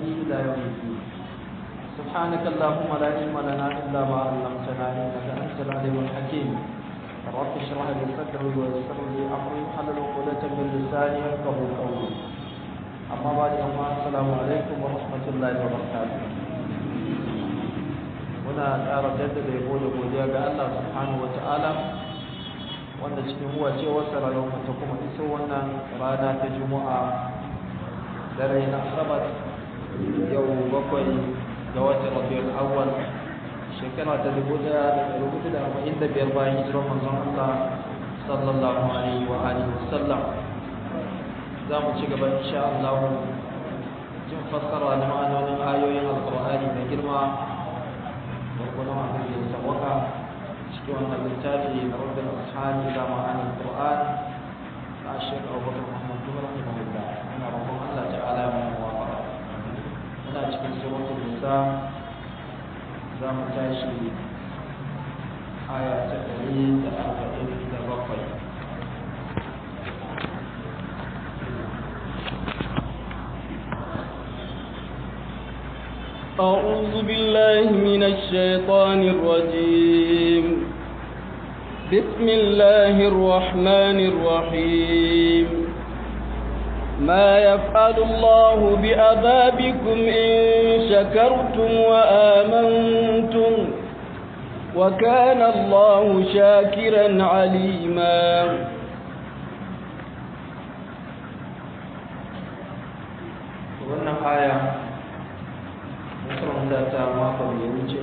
إلى يوم الدين سبحانك اللهم لا علم لنا إلا ما علمتنا إنك أنت العليم الحكيم رب اشرح لي صدري ويسر لي أمري حلل عقدة من لساني يفقهوا قولي أما بعد أما السلام عليكم ورحمة الله وبركاته muna ƙara jaddada yabo da godiya ga Allah subhanahu wata'ala wanda cikin huwa ce wasa rayuwar ta kuma iso wannan rana ta juma'a dare na asabar yau bakwai ga watan rabiul awwal shekara ta dubu daya da ɗari hudu da arba'in da biyar bayan hijirar manzon Allah sallallahu alaihi wa alihi wasallam za mu ci gaba insha Allah jin fassara da ma'anonin ayoyin alqur'ani mai girma وكنا عبد السواقة شكوى أن الكتاب رب الأصحاب إلى معاني القرآن مع الشيخ أبو بكر محمد بن رحمه الله أنا رب الله تعالى من موافقة أنا أشكي سورة النساء زام تاشي آية تقريب أربعين تبقي أعوذ بالله من الشيطان الرجيم بسم الله الرحمن الرحيم ما يفعل الله بأذابكم إن شكرتم وآمنتم وكان الله شاكرا عليما wannan aya makaranta ta makon da ya wuce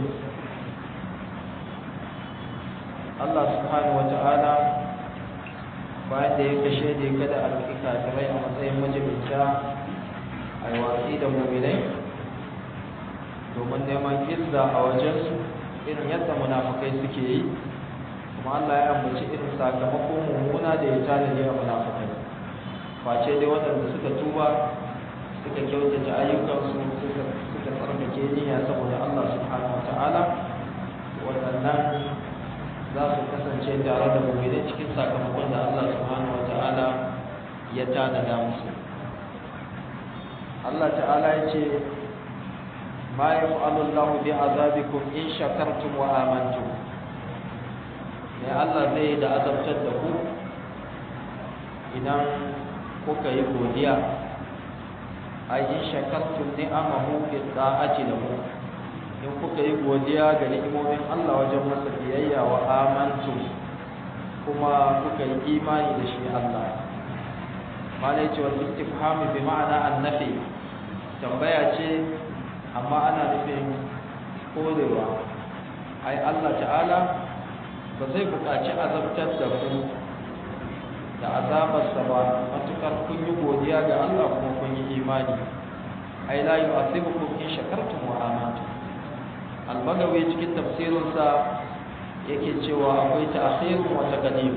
Allah subhanahu wata'ala bayan da ya kashe da kada a roƙi kafirai a matsayin majibinta a yi watsi da muminai domin neman izza a wajensu irin yadda munafukai suke yi kuma Allah ya ambaci irin sakamako mummuna da ya tanadi a munafukai face dai waɗanda suka tuba suka kyautata ayyukansu suka suka tsarkake niyya saboda Allah subhanahu wata'ala waɗannan za su kasance tare da mu'minai cikin sakamakon da Allah subhanahu wata'ala ya tanada musu Allah ta'ala ya ce ma yaf'alu Allah bi azabikum in shakartum wa amantum ne Allah zai da azabtar da ku idan kuka yi godiya ay in shakartum ni'amahu bi ta'ati lahu in kuka yi godiya ga ni'imomin Allah wajen masa biyayya wa amantu kuma kuka yi imani da shi Allah malai ce wal istifham bi ma'ana annafi tambaya ce amma ana nufin korewa ai Allah ta'ala ba zai buƙaci azabtar da ku da azabarsa ba matukar kun yi godiya ga Allah kuma kun yi imani ai la yu'athibukum in shakartum wa amantum al-bagawi cikin tafsirinsa yake cewa akwai ta'khir wa taqdim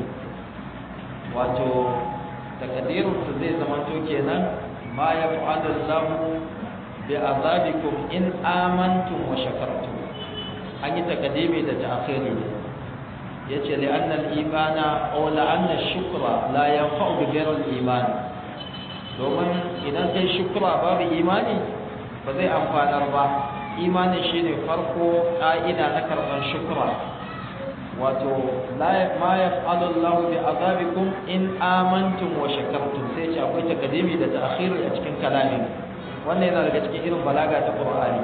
wato taqdirun sa zai zama to kenan ma yaf'alu Allah bi azabikum in amantum wa shakartum an yi taqdimi da ta'khiri yace li anna al-imana aw la anna ash-shukra la yanfa'u bi ghayri al-iman domin idan kai shukra babu imani ba zai amfanar ba imanin shine farko ka'ida na karban shukra wato la ma yaf'alu Allahu bi azabikum in amantum wa shakartum sai ce akwai takadimi da ta'khir a cikin kalamin wannan yana daga cikin irin balaga ta Qur'ani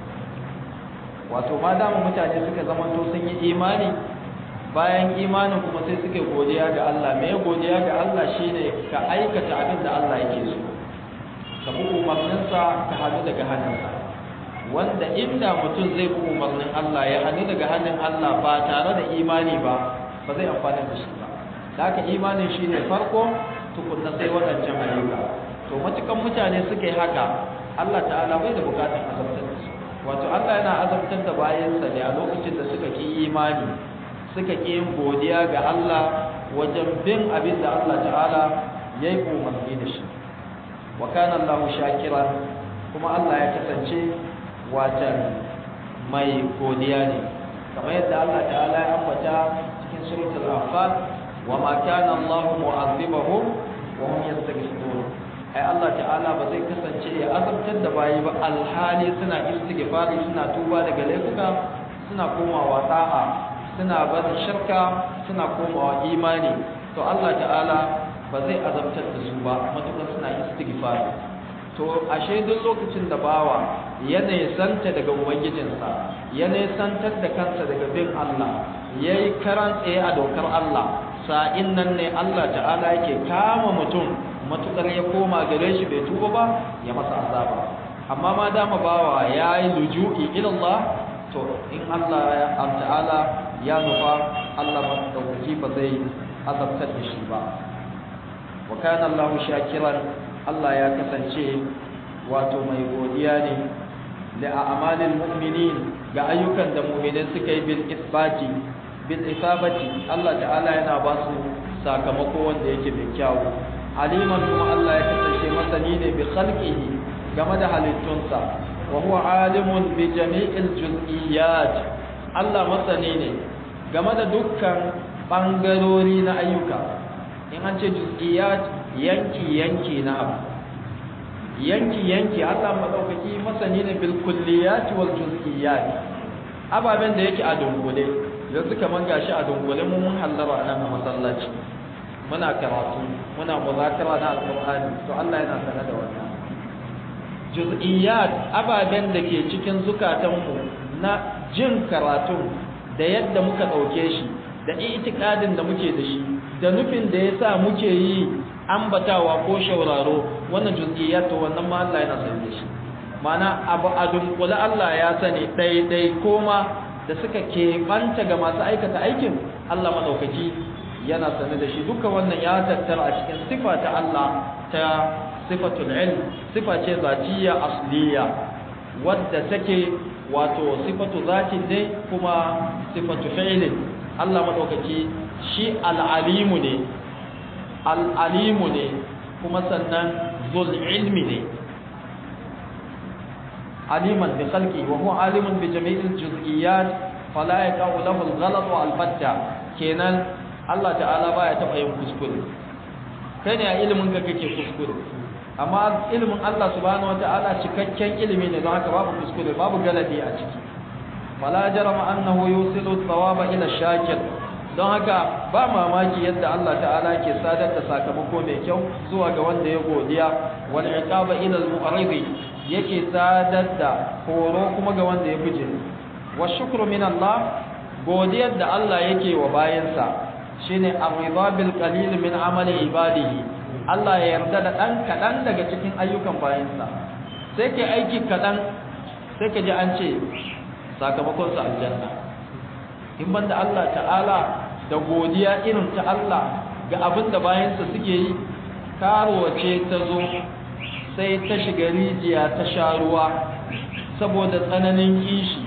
wato ma da mutane suka zamanto sun yi imani bayan imanin kuma sai suke godiya ga Allah me godiya ga Allah shine ka aikata abin da Allah yake so ka bi umarninsa ka hadu daga hannunsa wanda inda mutum zai bi umarnin Allah ya hadu daga hannun Allah ba tare da imani ba ba zai amfana da shi ba da haka imanin shine farko tukunna sai waɗancan ayyuka to matukan mutane suka yi haka Allah ta'ala bai da bukatun azabtar da su wato Allah yana azabtar da bayansa ne a lokacin da suka ki imani suka ƙi yin godiya ga Allah wajen bin abin da Allah ta'ala ya yi umarni da shi wa kana Allahu shakiran kuma Allah ya kasance watan mai godiya ne kamar yadda Allah ta'ala ya ambata cikin suratul anfal wa ma kana Allahu mu'azzibahum wa hum yastaghfirun ai Allah ta'ala ba zai kasance ya azabtar da bayi ba alhali suna istighfari suna tuba daga laifuka suna komawa ta'a suna barin shirka suna komawa imani to Allah ta'ala ba zai azabtar da su ba matuƙar suna istighfari to ashe duk lokacin da bawa ya nesanta daga ubangijinsa ya nesantar da kansa daga bin Allah ya yi karan tsaye a dokar Allah sa'in nan ne Allah ta'ala yake kama mutum matukar ya koma gare shi bai tuba ba ya masa azaba amma ma dama bawa ya yi luju'i ilallah to in Allah ya ta'ala ya nufa Allah madaukaki ba zai azabtar da shi ba wa kana Allahu shakiran Allah ya kasance wato mai godiya ne da a'malil mu'minin ga ayyukan da mu'minai suka yi bil isbati bil isabati Allah ta'ala yana ba su sakamako wanda yake mai kyau aliman kuma Allah ya kasance masani ne bi khalqihi game da halittunsa wa huwa alimun bi jami'il juz'iyat Allah masani ne game da dukkan bangarori na ayyuka in an ce juz'iyat yanki yanki na abu yanki yanki Allah madaukaki masani ne bil kulliyat wal juz'iyat ababen da yake a dungule yanzu kaman gashi a dungule mun mun hallara nan a masallaci muna karatu muna muzakara na alqur'ani to Allah yana sanar da wannan juz'iyat ababen da ke cikin zukatanmu na jin karatun da yadda muka dauke shi da itikadin da muke da shi da nufin da yasa muke yi ambatawa ko shauraro wannan juz'iyat to wannan ma Allah yana sani da shi mana abu a dunkule Allah ya sani daidai koma da suka keɓanta ga masu aikata aikin Allah maɗaukaki yana sani da shi duka wannan ya tattara a cikin sifa ta Allah ta sifatul ilm sifa ce zatiyya asliya wadda take wato sifatu zatin ne kuma sifatu fi'lin Allah maɗaukaki shi al'alimu ne al'alimu ne kuma sannan zul ilmi ne aliman bi khalqi wa huwa alimun bi jami'il juz'iyat fala yaqau lahu al-ghalat wa al-fatta kenan Allah ta'ala baya taba yin kuskure kai ne a ilimin ka kake kuskure amma ilimin Allah subhanahu wa ta'ala cikakken ilimi ne don haka babu kuskure babu galadi a ciki fala jarama annahu yusilu thawaba ila shakir don haka ba mamaki yadda Allah ta'ala ke sadar da sakamako mai kyau zuwa ga wanda ya godiya wal iqaba ila al-mu'ridi yake sadar da horo kuma ga wanda ya buje wa shukru min Allah godiyar da Allah yake wa bayansa shine ar-ridha bil qalil min amali ibadihi Allah ya yarda da dan kadan daga cikin ayyukan bayansa sai ke aiki kadan sai ka ji an ce sakamakon sa aljanna in banda Allah ta'ala da godiya irin ta Allah ga abin da bayansa suke yi karuwace ta zo sai ta shiga rijiya ta sha ruwa saboda tsananin kishi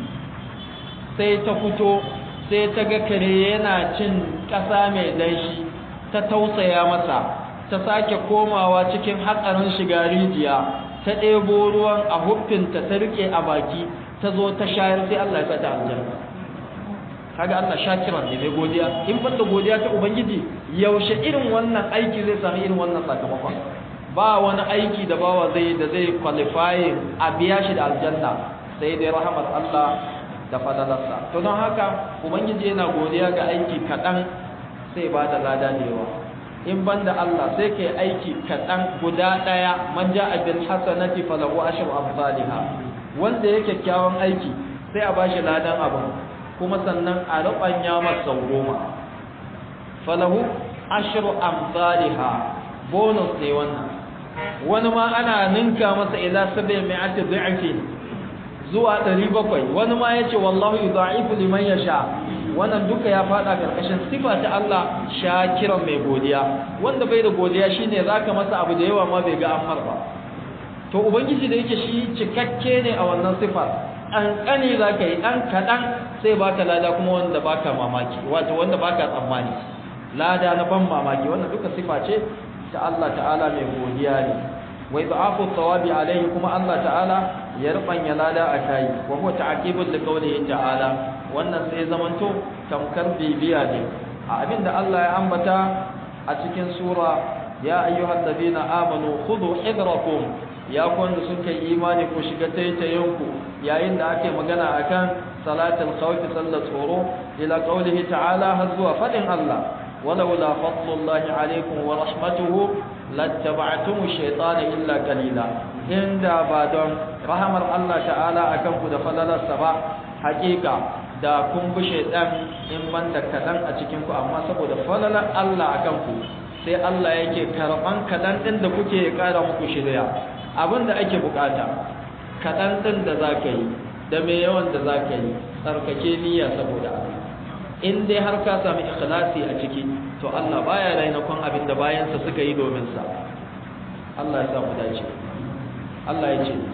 sai ta fito sai ta ga kare yana cin ƙasa mai danshi ta tausaya masa ta sake komawa cikin hatsarin shiga rijiya ta ɗebo ruwan a huffinta ta riƙe a baki ta zo ta shayar sai Allah ya sata aljanna kaga Allah shakiran ne mai godiya in banda godiya ta ubangiji yaushe irin wannan aiki zai sami irin wannan sakamakon ba wani aiki da bawa zai da zai qualifying a biya shi da aljanna sai dai rahamar Allah da fadalarsa to don haka ubangiji yana godiya ga aiki kaɗan sai ba da lada da yawa in banda Allah sai kai aiki kaɗan guda ɗaya man ja'a bil hasanati falahu ashru amsalha wanda yake kyakkyawan aiki sai a bashi ladan abun kuma sannan a rubanya masa goma falahu ashru amsalha bonus ne wannan wani ma ana ninka masa ila sabi mi'ati dhi'fin zuwa 700 wani ma yace wallahu yudha'ifu liman yasha wannan duka ya fada karkashin sifa ta Allah shakiran mai godiya wanda bai da godiya shine zaka masa abu da yawa ma bai ga ammar ba to ubangiji da yake shi cikakke ne a wannan sifar an kane zaka yi dan kadan sai baka lada kuma wanda baka mamaki wato wanda baka tsammani lada na ban mamaki wannan duka sifa ce ta Allah ta'ala mai godiya ne wa idhafu thawabi alayhi kuma Allah ta'ala ya rubanya lada a kai wa huwa ta'qibul li qawlihi ta'ala wannan sai zamanto tamkar bibiya ne a abinda Allah ya ambata a cikin sura ya ayyuhal ladina amanu khudhu hidrakum ya kwanda sun kai imani ku shiga taitayenku yayin da ake magana akan salatul khawf sallar tsoro ila qawlihi ta'ala har zuwa fadin Allah walaula fadlullahi alaikum wa rahmatuhu lattaba'tum ash-shaytana illa qalila inda ba don rahamar Allah ta'ala akan ku da falalarsa ba hakika da kun bi shaytan in man da kadan a cikin ku amma saboda falalar Allah akan ku sai Allah yake karban kadan din da kuke kara muku shirya abinda ake bukata kadan din da zaka yi da me yawan da zaka yi tsarkake niyya saboda Allah in dai har ka sami ikhlasi a ciki to Allah baya rainakon abin da bayansa suka yi domin sa Allah ya samu dace Allah ya ce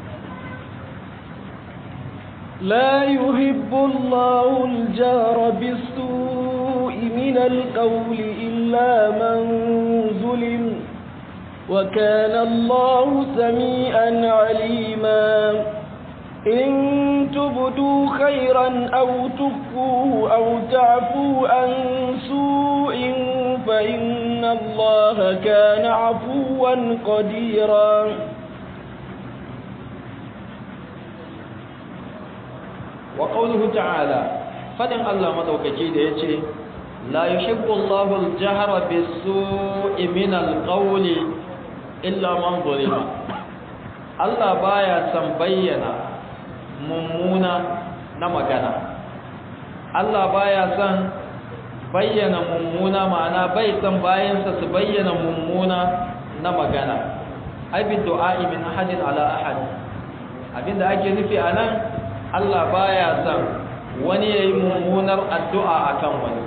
لا يحب الله الجهر بالسوء من القول إلا من ظلم وكان الله سميعا عليما إن تبدوا خيرا أو تخفوه أو تعفوا عن سوء فإن الله كان عفوا قديرا وقوله تعالى فدن الله مدوكي da yace la yuhibbu Allahu al-jahra bis-su'i min al-qawli illa man zulima Allah baya san bayyana mummuna na magana Allah baya san bayyana mummuna ma'ana bai san bayansa su bayyana mummuna na magana ai bi du'a'i min ahadin ala ahad abinda ake nufi anan Allah baya san wani yayi mummunar addu'a akan wani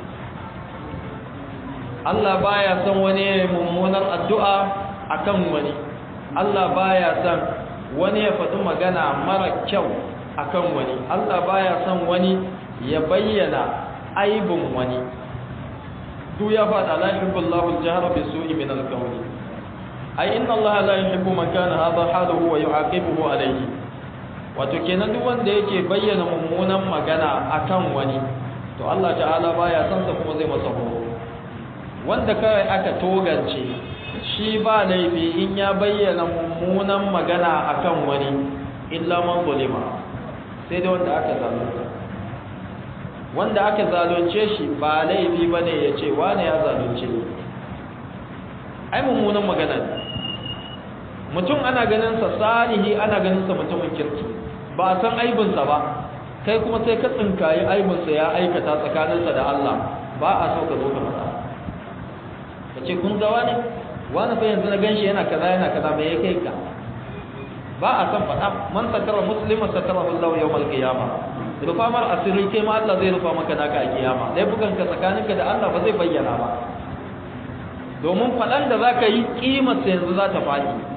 Allah baya san wani yayi mummunar addu'a akan wani Allah baya san wani ya faɗi magana mara kyau akan wani Allah baya san wani ya bayyana aibin wani duk ya faɗa la yuhibbullahu al-jahra bisu'i min al-qawli ai inna Allah la yuhibbu man kana hadha haluhu wa yu'aqibuhu alayhi wato kenan duk wanda yake bayyana mummunan magana akan wani to Allah ta'ala baya san sa kuma zai masa horo wanda kai aka togance shi ba laifi in ya bayyana mummunan magana akan wani illa man zulima sai dai wanda aka zalunta wanda aka zalunce shi ba laifi bane ya ce wane ya zalunce ni ai mummunan magana ne mutum ana ganin sa salihi ana ganin sa mutumin kirki ba a san aibinsa ba kai kuma sai ka tsinkayi aibinsa ya aikata tsakaninsa da Allah ba a so ka zo ka faɗa ka ce kun ga wani wani fa yanzu na ganshi yana kaza yana kaza me ya kai ka ba a san faɗa man satara muslima satara Allah yawmal qiyamah rufa mar asiri kai ma Allah zai rufa maka naka a kiyama dai bukan ka tsakaninka da Allah ba zai bayyana ba domin faɗan da zaka yi kimar sa yanzu za ta faɗi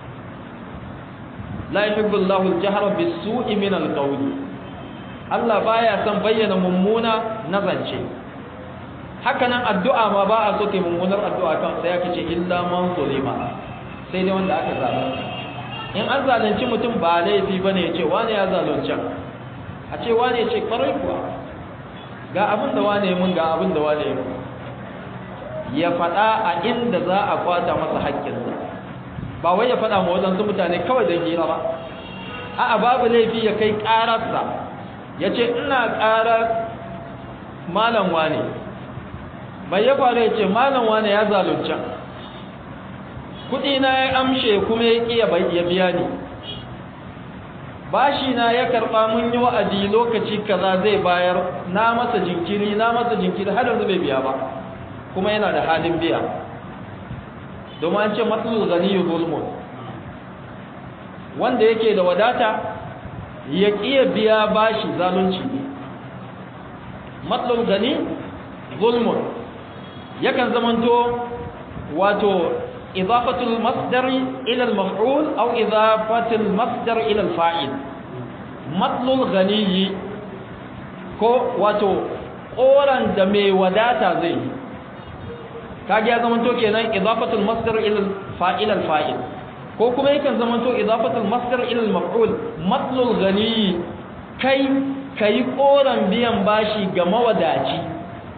la yuhibbu Allahu al-jahra bis-su'i min al-qawli Allah baya son bayyana mummuna na zance haka nan addu'a ma ba a so ke mummunar addu'a kan sai aka ce illa man zulima sai dai wanda aka zalunta in an zalunci mutum ba laifi bane ya ce wani ya zalunci a ce wani ya ce kwarai kuwa ga abin da wani ya mun ga abin da wani ya mun ya faɗa a inda za a kwata masa haƙƙinsa ba wai ya faɗa ma waɗansu mutane kawai don hira ba a'a babu laifi ya kai ƙararsa ya ce ina ƙarar malam wane bai ya faru ya ce malam wane ya zalunce kuɗi na ya amshe kuma ya ƙi ya biya ni bashi na ya karɓa mun yi wa'adi lokaci kaza zai bayar na masa jinkiri na masa jinkiri har yanzu bai biya ba kuma yana da halin biya domin an ce matsalul gani zulmun wanda yake da wadata ya ƙiya biya bashi zalunci ne matsalul gani zulmun yakan zamanto wato idafatul masdari ila al-maf'ul aw idafatul masdar ila al-fa'il matsalul gani ko wato koran da mai wadata zai yi kage ya zamanto kenan idafatul masdar ila fa'il al fa'il ko kuma yakan zamanto idafatul masdar ila al maf'ul matlul ghani kai kai koran biyan bashi ga mawadaci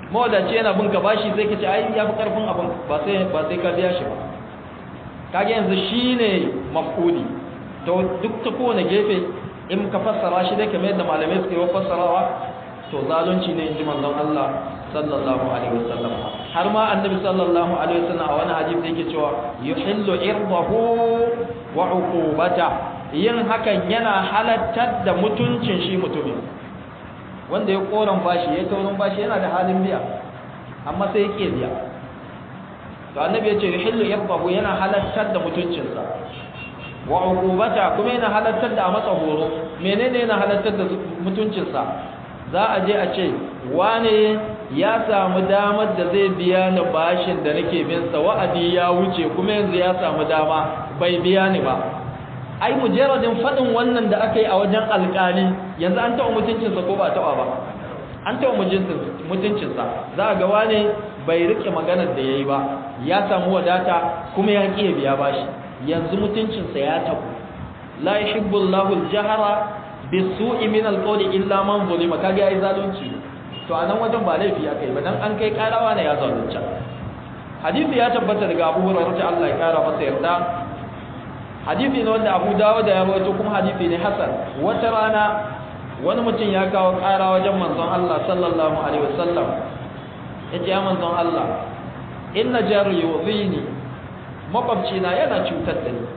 mawadaci yana bin ka bashi sai ka ce ai ya fi karfin abin ba sai ba sai ka biya shi ba kage yanzu shine maf'uli to duk ta kowane gefe in ka fassara shi dai kamar yadda malamai suke yi fassarawa to zalunci ne inji manzon Allah sallallahu alaihi wasallam har ma annabi sallallahu alaihi wasallam a wani hadisi yake cewa yuhillu irdahu wa uqubata yin hakan yana halattar da mutuncin shi mutumin wanda ya koran bashi ya taurin bashi yana da halin biya amma sai ya ke biya to annabi ya ce yuhillu irdahu yana halattar da mutuncinsa wa uqubata kuma yana halattar da a masa horo menene yana halattar da mutuncinsa za a je a ce wane ya samu damar da zai biya ni bashin da nake bin sa wa'adi ya wuce kuma yanzu ya samu dama bai biya ni ba ai mujarradin fadin wannan da aka yi a wajen alƙali yanzu an taɓa mutuncinsa ko ba taɓa ba an taɓa mutuncinsa za a ga wane bai rike maganar da ya yi ba ya samu wadata kuma ya ƙi biya bashi yanzu mutuncinsa ya tabu la yuhibbu Allahu al-jahra bisu'i min al-qawli illa man zulima kage yayi zalunci to anan wajen ba laifi ya kai ba dan an kai karawa ne ya zalunci hadisi ya tabbata daga Abu Hurairah ta Allah ya kara masa yarda hadisi ne wanda Abu Dawud ya rawaito kuma hadisi ne hasan wata rana wani mutum ya kawo kara wajen manzon Allah sallallahu alaihi wasallam yace ya manzon Allah inna jari yudhini makwabcina yana cutar da ni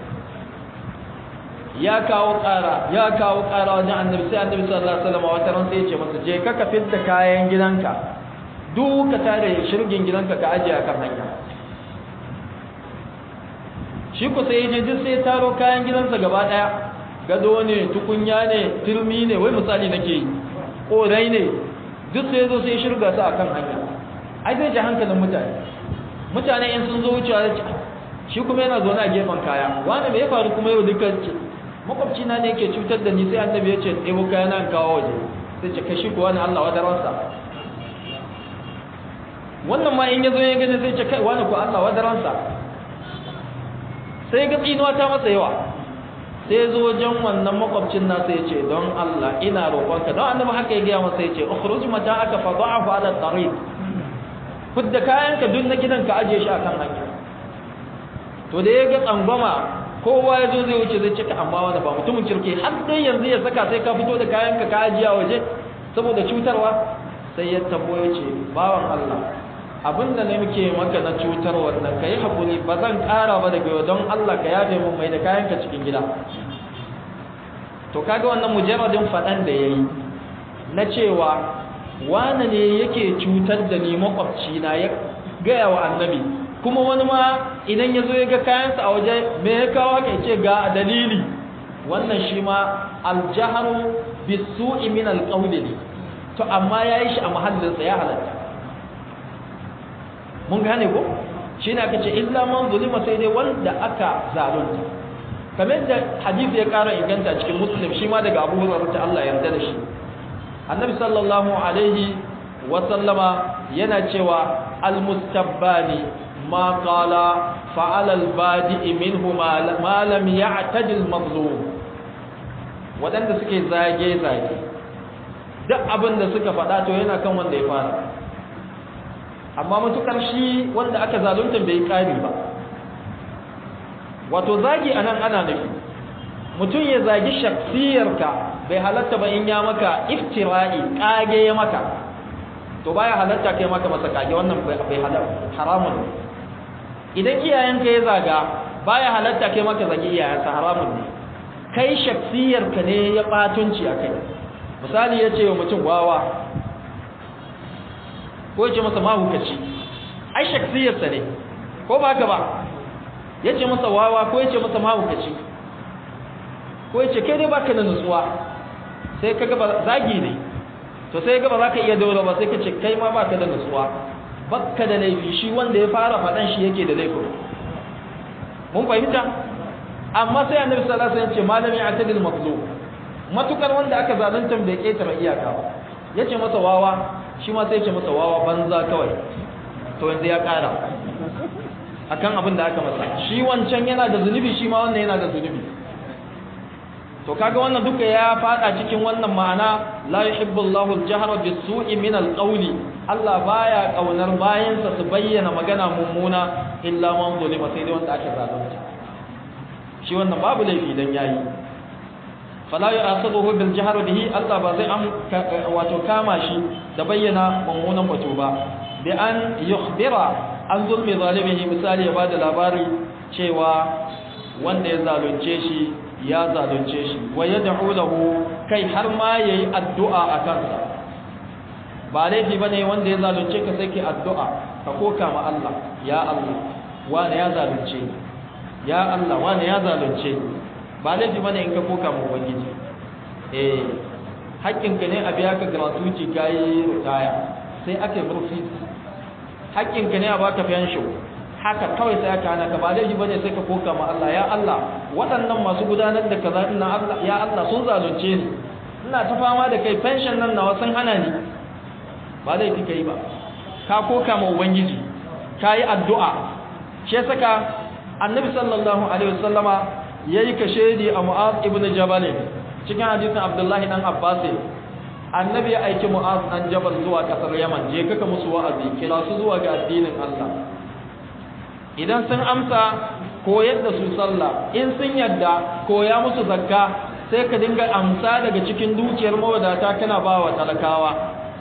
ya kawo ƙara ya kawo ƙara wajen annabi sai annabi sallallahu alaihi wasallam wata ran sai ya ce masa je ka ka fitta kayan gidanka duk ka tare shirgin gidanka ka ajiye akan hanya shi ku sai je duk sai taro kayan gidansa gaba daya gado ne tukunya ne turmi ne wai misali nake yi korai ne duk sai zo sai shirga su akan hanya ai zai ji hankalin mutane mutane in sun zo wucewa shi kuma yana zaune a gefen kaya wani me ya faru kuma yau duka makwabci na ne yake cutar da ni sai annabi ya ce ɗebo kaya nan kawo waje sai ce kashi kuwa ne Allah wadaransa wannan ma in ya zo ya gani sai ce kai wani ku Allah wadaransa sai ga tsinuwa ta masa yawa sai ya zo wajen wannan makwabcin nasa ya ce don Allah ina roƙonka don annabi haka ya gaya masa ya ce ukhruj mata aka fa da'afu ala tariq fudda kayanka duk na gidan ka aje shi akan hanya to da ya ga tsangwama kowa ya zo zai wuce zai cika amma wanda ba mutumin kirki har dai yanzu ya saka sai ka fito da kayanka ka ajiya waje saboda cutarwa sai ya tabo ya ce bawan Allah abinda ne muke maka na cutar wannan ka yi haƙuri ba zan ƙara ba daga yau don Allah ka yafe mun mai da kayanka cikin gida to kaga wannan mujarradin faɗan da ya yi na cewa wane ne yake cutar da ni makwabci na ya gaya wa annabi kuma wani ma idan ya zo ya ga kayansa a waje me ya kawo ka ce ga dalili wannan shi ma aljaharu bisu'i min alqawli ne to amma yayi shi a mahallinsa ya halatta mun gane ko shine aka ce illa man zulima sai dai wanda aka zalunta kamar da hadisi ya kara inganta cikin muslim shi ma daga Abu Hurairah ta Allah yarda da shi annabi sallallahu alaihi wa sallama yana cewa almustabbani ma qala fa'ala albadi minhu ma lam ya'tadi almazlum wadanda suke zage zage duk abin da suka faɗa to yana kan wanda ya fara amma matukar shi wanda aka zalunta bai kari ba wato zagi anan ana nufi mutum ya zagi shaksiyarka bai halatta ba in ya maka iftira'i kage ya maka to baya halatta kai maka masa kage wannan bai halatta haramun idan iyayenka ya zaga baya halatta kai maka zagi iyayensa haramun ne kai shaksiyarka ne ya batunci akai misali ya ce wa mutum wawa ko ya ce masa mahukaci ai shaksiyarsa ne ko ba ka ba ya ce masa wawa ko ya ce masa mahukaci ko ya ce kai dai baka da nutsuwa sai ka gaba zagi ne to sai gaba za ka iya daura ba sai ka ce kai ma baka da nutsuwa baka da laifi shi wanda ya fara faɗan shi yake da laifin mun fahimta amma sai annabi sallallahu alaihi wasallam ya ce malami atadil mazlum matukar wanda aka zalunta bai ketare iyaka ba yace masa wawa shi ma sai ya ce masa wawa banza kawai to yanzu ya kara akan abin da aka masa shi wancan yana da zunubi shi ma wannan yana da zunubi to kaga wannan duka ya fada cikin wannan ma'ana la yuhibbu Allahu al-jahra bis-su'i min al-qawli Allah baya kaunar bayansa su bayyana magana mummuna illa man zulima sai dai wanda aka zalunta shi wannan babu laifi dan yayi fala yu'akhidhuhu bil jahr bihi Allah ba zai am wato kama shi da bayyana mummunan batu ba bi an yukhbira an zulmi zalimihi misali ya bada labari cewa wanda ya zalunce shi ya zalunce shi wa yad'u lahu kai har ma yayi addu'a a kansa ba laifi bane wanda ya zalunce ka sai ke addu'a ka koka ma Allah ya Allah wani ya zalunce ni ya Allah wani ya zalunce ni ba laifi bane in ka koka ma ubangiji eh haƙƙinka ne a biya ka gratuity kai ritaya sai ake murfi haƙƙinka ne a baka pension haka kawai sai aka hana ka ba laifi bane sai ka koka ma Allah ya Allah waɗannan masu gudanar da kaza ina Allah ya Allah sun zalunce ni ina ta fama da kai pension nan nawa sun hana ni ba laifi kai ba ka koka ma ubangiji ka yi addu'a shi saka annabi sallallahu alaihi wasallama yayi kashedi a Mu'az ibn Jabal cikin hadisin Abdullahi dan Abbas annabi ya aiki Mu'az dan Jabal zuwa kasar Yaman je kaka musu wa'azi kira su zuwa ga addinin Allah idan sun amsa koyar da su sallah in sun yadda koya musu zakka sai ka dinga amsa daga cikin dukiyar mawadata kana ba wa talakawa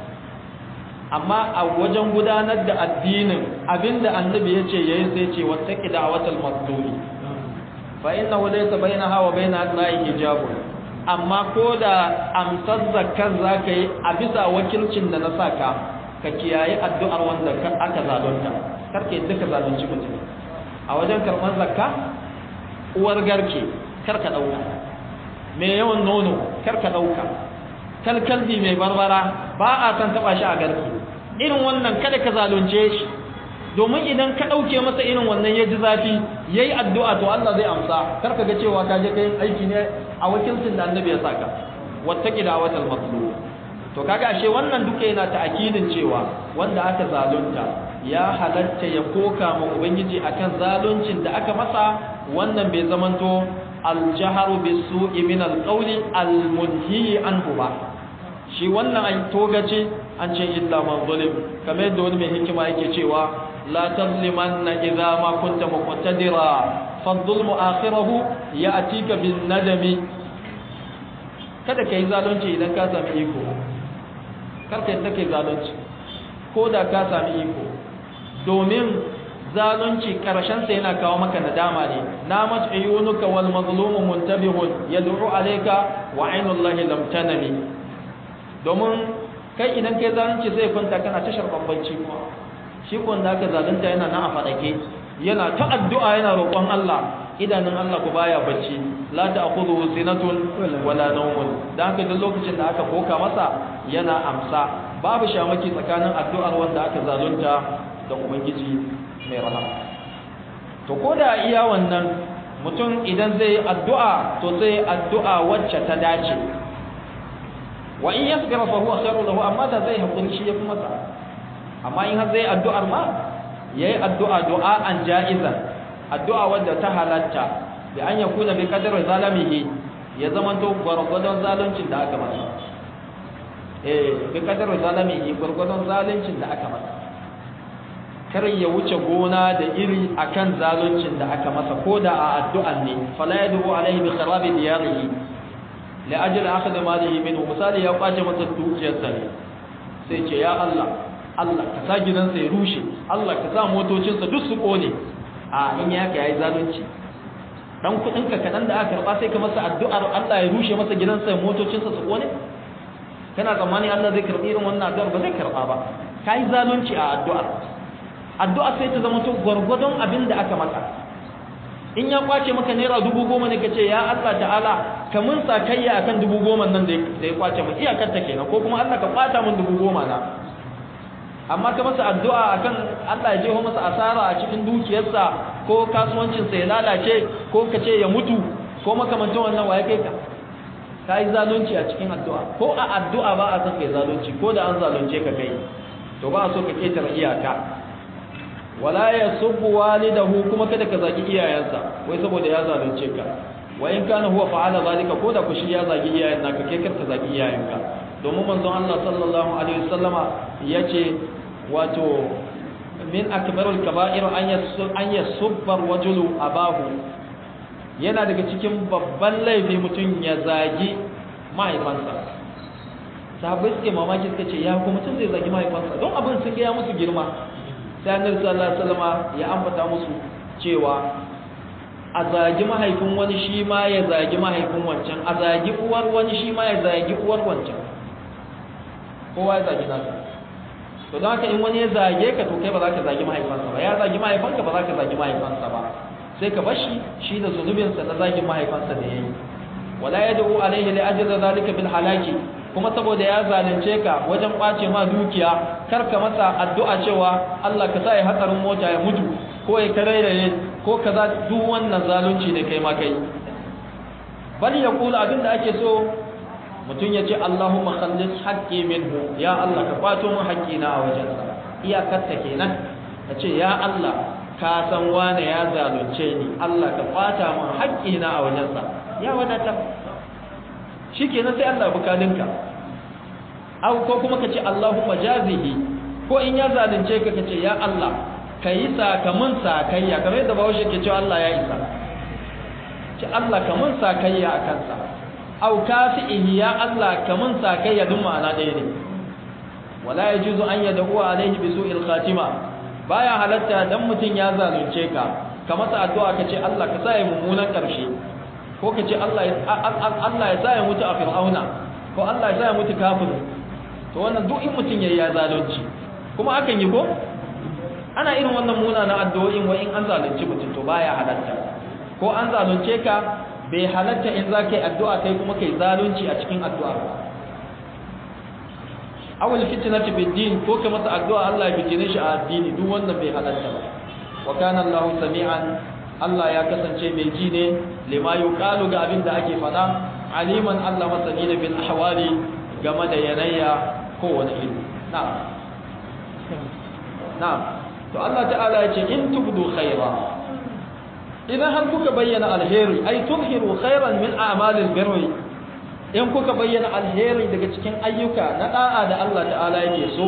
amma a wajen gudanar da addinin abinda annabi ya ce yayi sai ce wattaqi da'watal mazlumi fa innahu laysa bainaha wa bain Allah hijabun amma ko da amsar zakkar zaka yi a bisa wakilcin da na saka ka kiyaye addu'ar wanda aka zalunta karke duka zalunci mutum a wajen karɓar zakka uwar garke karka ɗauka mai yawan nono karka ɗauka kalkalbi mai barbara ba a san taɓa shi a garke irin wannan kada ka zalunce shi domin idan ka ɗauke masa irin wannan ya ji zafi ya yi addu'a to Allah zai amsa karka ga cewa ka je ka yin aiki ne a wakilcin da annabi ya saka wata gida watal matlu to kaga ashe wannan duka yana ta'akidin cewa wanda aka zalunta ya halatta ya koka ma ubangiji akan zaluncin da aka masa wannan bai zamanto aljaharu bisu'i min alqawli almunhi anhu ba shi wannan ai togace an ce illa man zalim kamar yadda wani mai hikima yake cewa la tazlimanna idza ma kunta muqtadira fa dhulmu akhirahu ya'tika bin nadami kada kai zalunci idan ka sami iko karka yadda kai zalunci ko da ka sami iko domin zalunci karshensa yana kawo maka nadama ne namat ayyunuka wal mazlumu muntabihun yad'u alayka wa aynullahi lam tanami domin kai idan kai zalunci sai kwanta kana ta sharban bacci kuma shi ko da ka zalunta yana nan a fadake yana ta addu'a yana roƙon Allah idanun Allah ku baya bacci la ta'khudhu sinatun wala nawmun dan haka duk lokacin da aka koka masa yana amsa babu shamaki tsakanin addu'ar wanda aka zalunta da ubangiji mai rahama to ko da iya wannan mutum idan zai addu'a to sai addu'a wacce ta dace wa in yasbira fa huwa khairu lahu amma da zai hakuri shi yafi masa amma in har zai addu'ar ma yayi addu'a du'a an ja'iza addu'a wanda ta halatta bi an yakuna bi qadri zalamihi ya zamanto gwargwadon zaluncin da aka masa eh bi qadri zalamihi gwargwadon zaluncin da aka masa kar ya wuce gona da iri akan zaluncin da aka masa ko da a addu'an ne fala yadu alaihi bi kharabi diyarihi li ajli akhd malihi minhu misali ya kwace masa dukiyarsa ne sai ce ya Allah Allah ka sa gidansa ya rushe Allah ka sa motocinsa duk su kone a in ya ka yayi zalunci dan kudin ka kadan da aka karba sai ka masa addu'ar Allah ya rushe masa gidansa motocinsa su kone kana tsammani Allah zai karbi irin wannan addu'ar ba zai karba ba kai zalunci a addu'ar addu'a sai ta zama to gwargwadon abin da aka maka in ya kwace maka naira dubu goma ne ka ce ya Allah ta'ala ka mun sakayya akan dubu goma nan da ya kwace mu iyakar ta kenan ko kuma Allah ka kwata mun dubu goma na amma ka masa addu'a akan Allah ya jeho masa asara a cikin dukiyarsa ko kasuwancinsa ya lalace ko ka ce ya mutu ko makamancin wannan waye kai ka ka yi zalunci a cikin addu'a ko a addu'a ba a san kai zalunci ko da an zalunce ka kai to ba a so ka ketare iyaka wala ya subbu walidahu kuma kada ka zaki iyayensa wai saboda ya zalunce ka wa in kana huwa fa'ala zalika ko da ku shi ya zagi iyayen naka kai karka zagi iyayenka domin manzon Allah sallallahu alaihi wasallama yace wato min akbarul kaba'ir an yasub an yasubba rajulu abahu yana daga cikin babban laifi mutum ya zagi mahaifansa sahabbai suke mamaki suka ce ya kuma mutum zai zagi mahaifansa don abin sun ga ya musu girma sai annabi sallallahu alaihi wasallama ya ambata musu cewa a zagi mahaifin wani shi ma ya zagi mahaifin wancan a zagi uwar wani shi ma ya zagi uwar wancan kowa ya zagi nasa to don haka in wani ya zage ka to kai ba za ka zagi mahaifansa ba ya zagi mahaifanka ba za ka zagi mahaifansa ba sai ka bashi shi da zunubinsa na zagin mahaifansa da ya yi wala ya da'u alaihi li ajra zalika bil halaki kuma saboda ya zalunce ka wajen kwace ma dukiya kar ka masa addu'a cewa Allah ka sa ya hatsarin mota ya mutu ko ya karairaye ko kaza duk wannan zalunci ne kai ma kai bal yaqulu abinda ake so mutum ya ce Allahumma khallis haqqi minhu ya Allah ka kwato min haƙƙina a wajensa iyakar ta kenan ka ce ya Allah ka san wane ya zalunce ni Allah ka kwata min haƙƙina a wajensa ya wadata shikenan sai Allah bukalinka aw ko kuma ka ce Allahumma jazihi ko in ya zalunce ka ka ce ya Allah ka yi sakamun sakayya kamar yadda bahaushe ke cewa Allah ya isa ce Allah ka mun sakayya a kansa au kafi'ihi ya Allah ka mun sakayya duk ma'ana ɗaya ne wala yajuzu an yad'u alayhi bi su'il khatima baya halatta dan mutun ya zalunce ka ka masa addu'a ka ce Allah ka sa ya mummunan karshe ko ka ce Allah ya Allah ya sa ya mutu a fir'auna ko Allah ya sa ya mutu kafir to wannan duk in mutun yayi ya zalunci kuma akan yi ko ana irin wannan munanan addu'o'in wa in an zalunci mutum to baya halatta ko an zalunce ka bai halatta in za ka yi addu'a kai kuma kai zalunci a cikin addu'a awul fitnati bid din ko ka masa addu'a Allah ya fitine shi a addini duk wannan bai halatta ba wa kana Allah sami'an Allah ya kasance mai ji ne lima yuqalu ga abin da ake faɗa aliman Allah masani ne bil ahwali game da yanayya kowane iri na'am na'am to Allah ta'ala ya ce in tubdu khaira idan har kuka bayyana alheri ay tudhiru khairan min a'malil birri in kuka bayyana alheri daga cikin ayyuka na da'a da Allah ta'ala yake so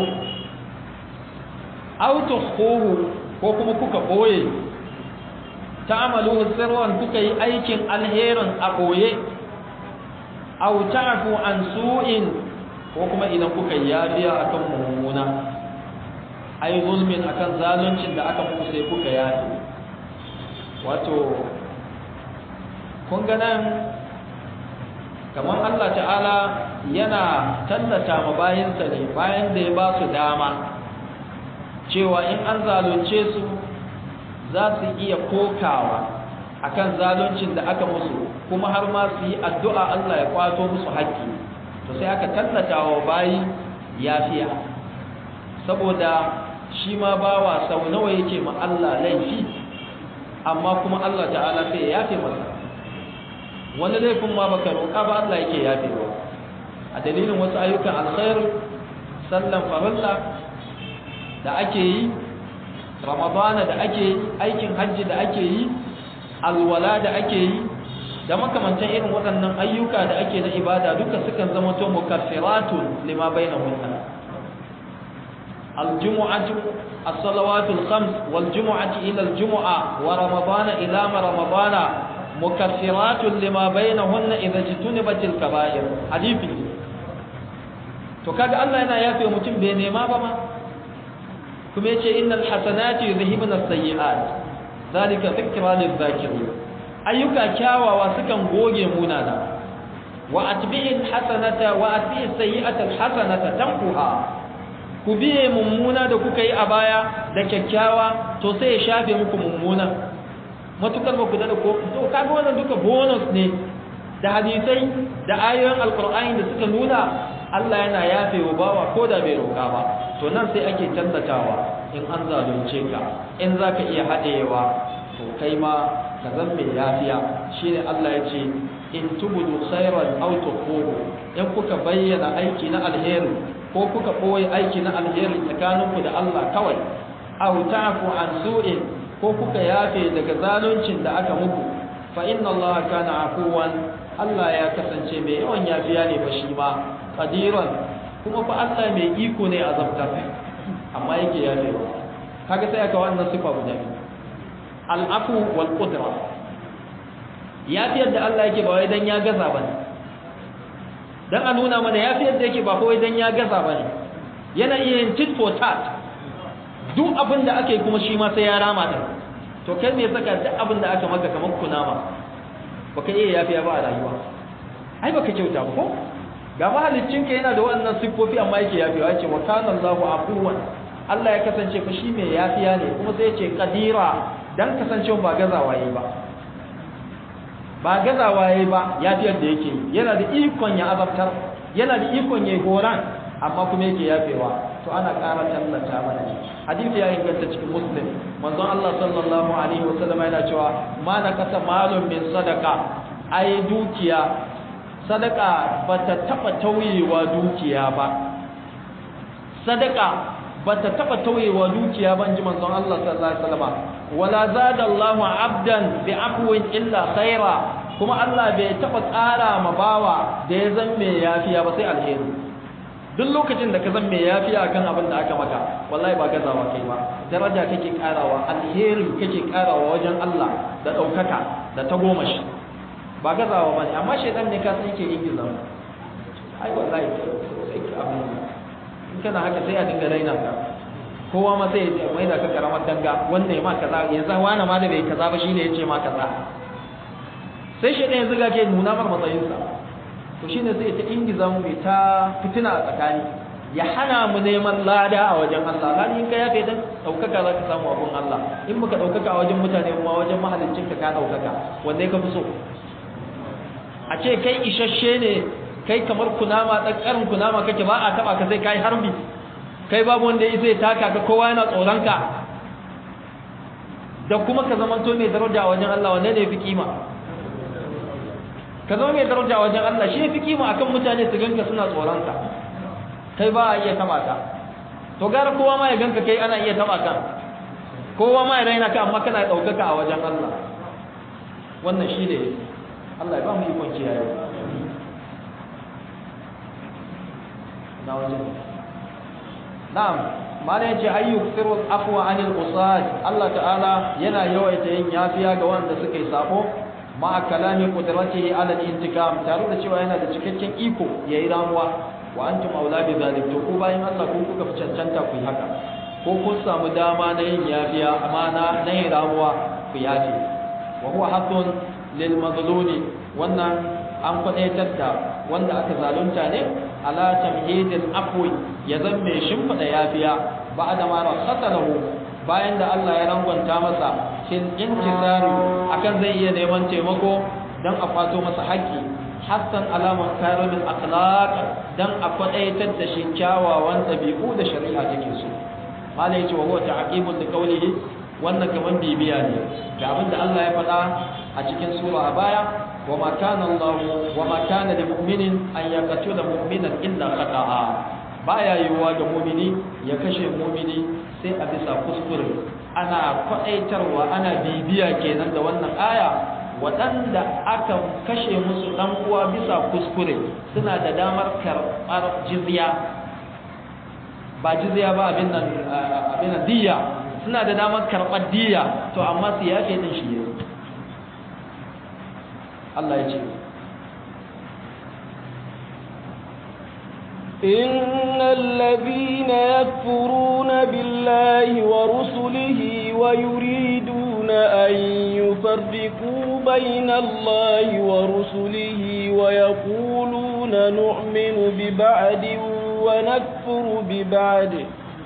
aw tukhuhu ko kuma kuka boye ta'amalu sirran kuka yi aikin alherin a boye aw ta'fu an su'in ko kuma idan kuka yafiya akan mummuna ai zulmin akan zaluncin da aka muku sai kuka yafi wato kun ga nan kamar Allah ta'ala yana tallata ma bayinsa ne bayan da ya ba su dama cewa in an zalunce su za su iya kokawa akan zaluncin da aka musu kuma har ma su yi addu'a Allah ya kwato musu haƙƙi to sai aka tallata wa bayi yafiya saboda shi ma bawa sau nawa yake ma Allah laifi amma kuma Allah ta'ala sai ya yafe masa wani laifin ma baka roƙa ba Allah yake yafewa a dalilin wasu ayyukan alkhair sallan farilla da ake yi ramadana da ake yi aikin hajji da ake yi alwala da ake yi da makamantan irin waɗannan ayyuka da ake na ibada duka sukan zama to mukaffiratun lima bainahunna الجمعة الصلوات الخمس والجمعة إلى الجمعة ورمضان إلى رمضان مكفرات لما بينهن إذا اجتنبت الكبائر حديثي to kaga Allah yana yafe mutum bai nema ba ma kuma yace innal hasanati yuzhibuna as-sayyi'at zalika dhikra lidh-dhakirin ayyuka kyawawa sukan goge munana wa atbi'il hasanata wa atbi'is sayyi'ata al-hasanata tamquha ku biye mummuna da kuka yi a baya da kyakkyawa to sai ya shafe muku mummuna matukar ba ku da ko to kaga wannan duka bonus ne da hadisai da ayoyin alqur'ani da suka nuna Allah yana yafe wa bawa ko da bai roka ba to nan sai ake tantatawa in an zalunce ka in zaka iya hadewa to kai ma ka zan mai yafiya shine Allah ya ce in tubudu khairan aw tuqulu in kuka bayyana aiki na alheri ko kuka ɓoye aiki na alheri tsakaninku da Allah kawai aw ta'fu an su'in ko kuka yafe daga zaluncin da aka muku fa inna Allah kana afuwan Allah ya kasance mai yawan yafiya ne ba shi ma qadiran kuma fa Allah mai iko ne azabtar amma yake yafewa kaga sai aka wannan sifa guda biyu al-afu wal qudra yafiyar da Allah yake ba wai dan ya gaza bane dan a nuna mana yafiyar da yake ba kawai dan ya gaza bane yana iya yin tit for tat duk abin da aka yi kuma shi ma sai ya rama din to kai me saka duk abin da aka maka kamar kunama baka iya yafiya ba a rayuwa ai baka kyauta ba ko ga mahaliccinka yana da wannan siffofi amma yake yafiya yace wa kana Allahu afuwan Allah ya kasance fa shi mai yafiya ne kuma sai yace qadira dan kasancewa ba gazawa yayi ba ba gazawa yayi ba yafiyar da yake yana da ikon ya azabtar yana da ikon ya horan amma kuma yake yafewa to ana ƙara tallata mana ne hadisi ya inganta cikin muslim manzon Allah sallallahu alaihi wasallam yana cewa ma nakasa malun min sadaka ai dukiya sadaka bata taba tauyewa dukiya ba sadaka bata taba tauyewa dukiya ba inji manzon Allah sallallahu alaihi wasallam wala zada Allahu abdan bi afwin illa khaira kuma Allah bai taba ƙara ma bawa da ya zan mai yafiya ba sai alheri duk lokacin da ka zan mai yafiya akan abin da aka maka wallahi ba gazawa kai ba daraja kake karawa alheri kake karawa wajen Allah da daukaka da ta goma shi ba gazawa bane amma shedan ne ka san yake yin gizo ai wallahi sai ki abin in kana haka sai a dinga raina ka kowa ma sai ya mai da ka karamar danga wanda ya ma kaza yanzu wani ma da bai kaza ba shine yace ma kaza sai shedan ya zuga ke nuna mar matsayinsa to shine zai ta ingiza mu ta fitina a tsakani ya hana mu neman lada a wajen Allah lani in ka yafe dan daukaka za ka samu abun Allah in baka daukaka a wajen mutane kuma wajen mahaliccin ka ka daukaka wanne ka fi so a ce kai isasshe ne kai kamar kunama dan karin kunama kake ba a taba ka sai kai harbi kai babu wanda ya zai taka ka kowa yana tsoron ka da kuma ka zamanto mai daraja a wajen Allah wanne ne fi kima ka zama mai daraja wajen Allah shi fi kima akan mutane su ganka suna tsoronka kai ba a iya taba ka to gara kowa ma ya ganka kai ana iya taba ka kowa ma ya raina ka amma kana daukaka a wajen Allah wannan shi ne Allah ya ba mu ikon kiyaye na wajen na'am mana yace ayyuk sirrul afwa anil usad Allah ta'ala yana yawaita yin yafiya ga wanda suka yi sabo ma kalami qudratihi ala al-intikam tare da cewa yana da cikakken iko yayi ramuwa wa antum auladi zalik to ku bayan Allah ku kuka fi cancanta ku yi haka ko kun samu dama na yin yafiya amma na na yin ramuwa ku yafi wa huwa haqqun lil mazlumi wannan an kwadaitar da wanda aka zalunta ne ala tamhidil afwi ya zan mai shimfida yafiya ba'da ma rasatahu bayan da Allah ya rangwanta masa shin intisari akan zai iya neman taimako dan a fato masa haƙƙi hassan alaman karimin akhlaq dan a kwadaitar da shi kyawawan ɗabi'u da shari'a take so mala yace wa huwa ta'qibun li qawlihi wannan kaman bibiya ne ga abin da Allah ya faɗa a cikin sura a baya wa ma kana Allah wa ma kana lil mu'minin an yaqtula mu'minan illa khata'a baya yiwuwa ga mu'mini ya kashe mu'mini sai a bisa kuskure ana kwaɗaitarwa ana bibiya kenan da wannan aya waɗanda aka kashe musu ɗan uwa bisa kuskure suna da damar karɓar jizya ba jizya ba abin nan abin nan diya suna da damar karɓar diya to amma su yafe din shi ne Allah ya ce إن الذين يكفرون بالله ورسله ويريدون أن يفرقوا بين الله ورسله ويقولون نؤمن ببعد ونكفر ببعد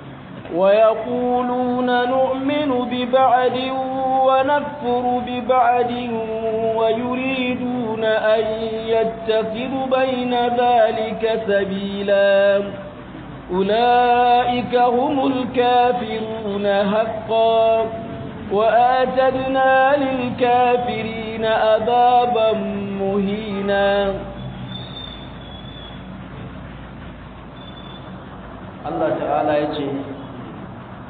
ويقولون نؤمن ببعد ونكفر ببعد ويريدون أن يتخذوا بين ذلك سبيلا أولئك هم الكافرون حقا وآتدنا للكافرين عذابا مهينا Allah ta'ala ya ce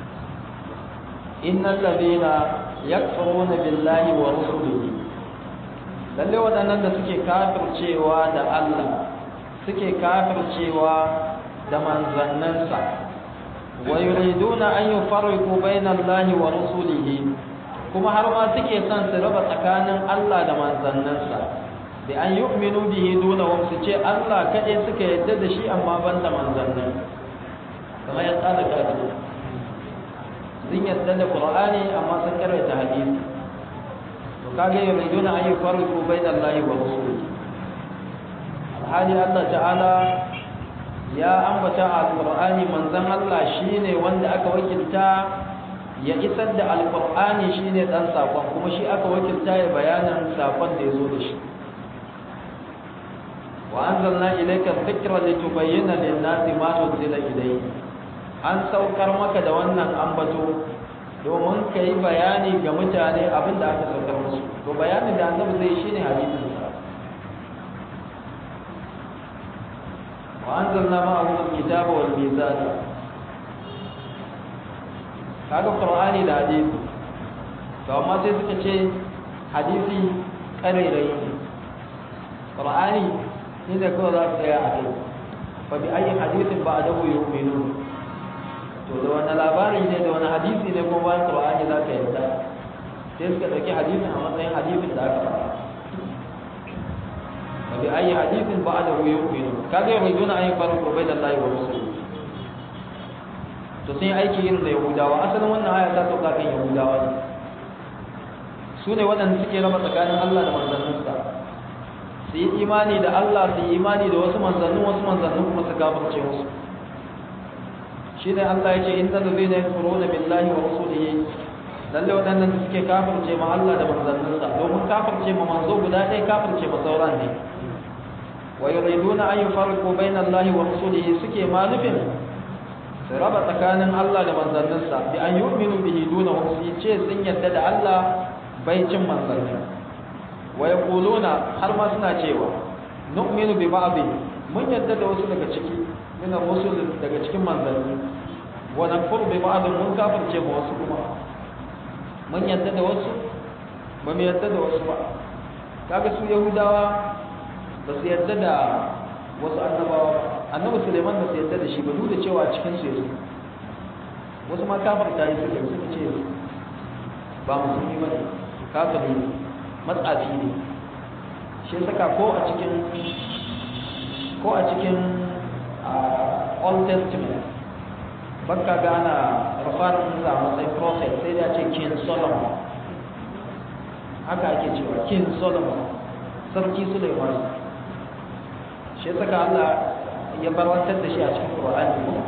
innal ladina yakfuruna billahi wa rusulihi lalle waɗannan da suke kafircewa da Allah suke kafircewa da manzannansa wa yuriduna an yufarriqu bayna Allahi wa rasulihi kuma har ma suke son su raba tsakanin Allah da manzannansa da an yu'minu bihi duna wa su ce Allah kaɗai suka yadda da shi amma ban da manzannin kamar ya tsada kafin sun yadda da Qur'ani amma sun karanta hadisi to kage yuriduna an yufarriqu bayna Allahi wa rasulihi alhali Allah ta'ala ya ambata a alqur'ani manzon Allah shine wanda aka wakilta ya isar da alqur'ani shine dan sakon kuma shi aka wakilta ya bayanan sakon da yazo da shi wa anzalna ilayka dhikra litubayyana lin-nasi ma nuzila ilayhi an saukar maka da wannan ambato domin ka yi bayani ga mutane abin da aka saukar musu to bayanin da annabi zai shine hadisin sa وأنزلنا معه الكتاب والميزان kaga qur'ani da hadisi to amma sai suka ce hadisi karerai ne qur'ani ne da kawai za su tsaya a kai fa bi ayi hadisin ba da yu'minu to da wani labari ne da wani hadisi ne kuma bayan qur'ani za ka yarda sai suka dauki hadisin a matsayin hadisin da aka faɗa وبأي حديث بعده يؤمنون كذا يريدون أن يفرقوا بين الله ورسوله to sun yi aiki irin da yahudawa asalin wannan aya ta sauka kan yahudawa ne su ne waɗanda suke raba tsakanin Allah da manzanninsa su yi imani da Allah su yi imani da wasu manzannin wasu manzannin kuma su gafarce musu shi ne Allah ya ce in da zai na furo da billahi wa rasulihi lalle waɗannan da suke kafirce ma Allah da manzanninsa domin kafirce ma manzo guda ɗaya kafirce ma sauran ne wa yuriduna an yufarriqu bayna Allahi wa rasulihi suke ma nufin su raba tsakanin Allah da manzanninsa bi an yu'minu bihi duna wa su ce sun yadda da Allah bai cin manzanni wa yaquluna har ma suna cewa nu'minu bi ba'dhi mun yadda da wasu daga ciki min rusul daga cikin manzanni wa nakfuru bi ba'd mun kafirce ma wasu kuma mun yadda da wasu ba mu yadda da wasu ba kaga su yahudawa ba su yadda da wasu annabawa ba annabi suleiman ba su yadda da shi ba duk da cewa cikin su yanzu wasu ma kafar ta yi suke suka ce ba musulmi ba ne kafiri ne matsafi ne shi saka ko a cikin ko a cikin old testament bakka gana rufarin musa a matsayin prophet sai da ce king solomon haka ake cewa king solomon sarki suleiman shi saka allah ya barwantar da shi a cikin ƙura'ani ko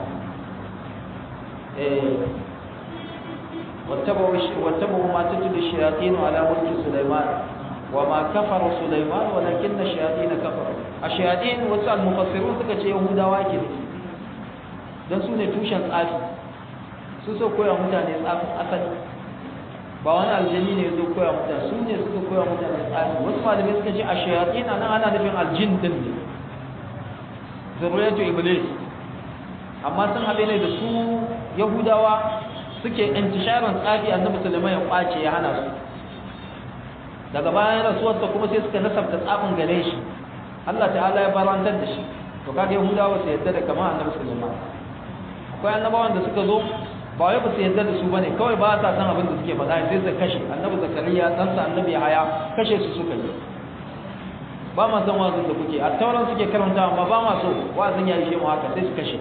واتبعوا ما تتلو الشياطين على ملك سليمان وما كفر سليمان ولكن الشياطين كفروا الشياطين وسأل المفسرون suka ce yahudawa ke don su ne tushen tsafi su so koya mutane tsafin asali ba wani aljani ne zo koya mutane su ne suka koya mutane tsafi wasu malamai suka ce a shayatin nan ana nufin aljin din ne zurriyatu iblis amma sun haɗe ne da su yahudawa suke intisharin tsafi annabi sulaiman ya kwace ya hana su daga bayan rasuwarsa kuma sai suka nasabta tsafin gare shi Allah ta'ala ya barantar da shi to kaga yahudawa su yadda da kamar annabi sulaiman akwai annabawan da suka zo ba wai ba su yadda da su bane kawai ba sa san abin da suke faɗa sai su kashe annabi zakariya dan sa annabi haya kashe su suka yi ba ma san wazin da kuke a tauran suke karanta amma ba ma so wazin ya yi shi mu haka sai su kashe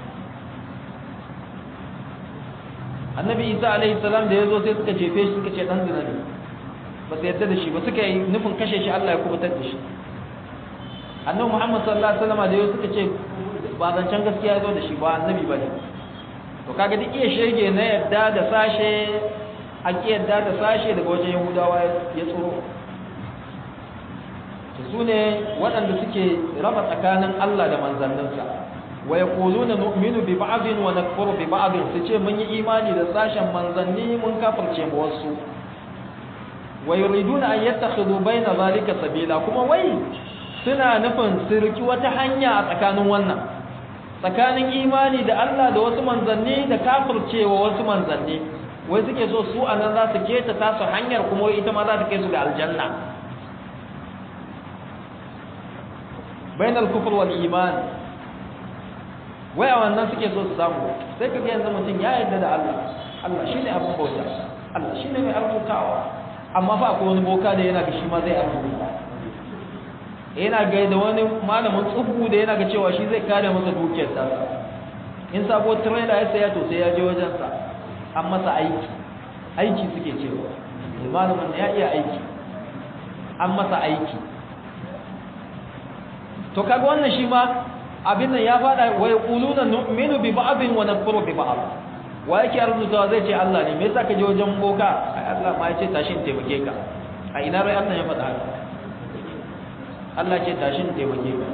annabi isa alaihi salam da ya zo sai suka jefe shi suka ce dan zina ne ba su yadda da shi ba suka yi nufin kashe shi Allah ya kubutar da shi annabi muhammad sallallahu alaihi wasallam da ya suka ce ba zancen gaskiya ya zo da shi ba annabi ba ne to kaga duk iya shege na yadda da sashe a ki yadda da sashe daga wajen yahudawa ya tsoro to su ne waɗanda suke raba tsakanin Allah da manzanninsa wa yaquluna nu'minu bi ba'dhin wa nakfuru bi ba'dhin su ce mun yi imani da sashen manzanni mun kafirce mu wasu wa yuriduna an yattakhidhu bayna zalika sabila kuma wai suna nufin su riki wata hanya a tsakanin wannan tsakanin imani da Allah da wasu manzanni da kafircewa wasu manzanni wai suke so su anan za su keta tasu hanyar kuma ita ma za ta kai su ga aljanna bainal kufr wal iman waya wannan suke so su samu sai kaga yanzu mutum ya yarda da Allah Allah shine abin bauta Allah shine mai arzutawa amma fa akwai wani boka da yana ga shi ma zai arzuta yana ga da wani malamin tsubu da yana ga cewa shi zai kare masa dukiyar ta in sabo trailer ya saya to sai ya je wajen sa an masa aiki aiki suke cewa malamin ya iya aiki an masa aiki to kaga wannan shi ma abin nan ya fada wa yaquluna nu'minu bi ba'dhin wa nakfuru bi ba'd wa yake arzutawa zai ce Allah ne me yasa ka je wajen boka ai Allah ma ya ce tashin taimake ka a ina rai Allah ya faɗa haka Allah ce tashin taimake ka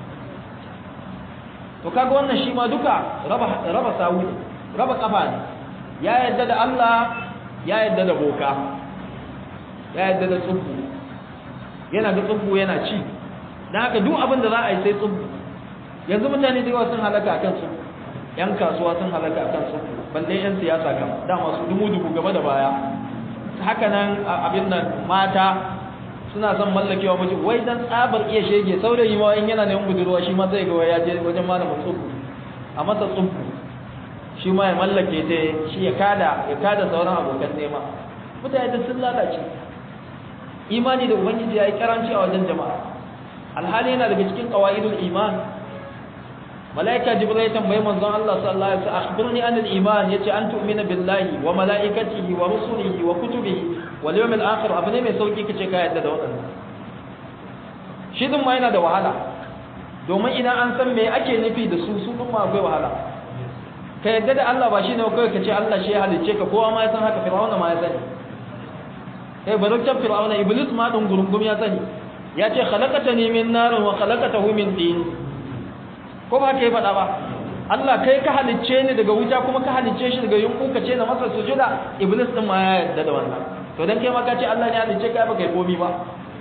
to kaga wannan shi ma duka raba raba sawu raba kafa ne ya yadda da Allah ya yadda da boka ya yadda da tsubbu yana ga tsubbu yana ci dan haka duk abin da za a yi sai tsubbu yanzu mutane da yawa sun halaka akan su yan kasuwa sun halaka akan su balle yan siyasa kam dama su dumu dubu gaba da baya haka nan abin nan mata suna son mallakewa miji wai dan tsabar iya shege saurayi ma in yana neman budurwa shi ma zai ga ya je wajen malamin tsubu a masa tsubu shi ma ya mallake ta shi ya kada ya kada sauran abokan nema mutane da sun lalace imani da ubangiji ya yi karanci a wajen jama'a alhali yana daga cikin qawaidul iman malaika jibril ya tambaye manzon Allah sallallahu alaihi wasallam akhbirni anil iman yace an tu'mina billahi wa malaikatihi wa rusulihi wa kutubihi wal yawmil akhir abu ne mai sauki kace ka yadda da wadannan shi din ma yana da wahala domin idan an san me ake nufi da su su din ma akwai wahala ka yadda da Allah ba shine kawai kace Allah shi ya halicce ka kowa ma ya san haka fir'auna ma ya sani eh barokar fir'auna iblis ma din gurungum ya sani ya ce khalaqatani min narin wa khalaqatahu min tin ko ba ka yi faɗa ba Allah kai ka halicce ni daga wuta kuma ka halicce shi daga yunku ka ce na masa sujuda iblis din ma ya yarda da wannan to dan kai ma ka ce Allah ne ya halicce ka ba kai komi ba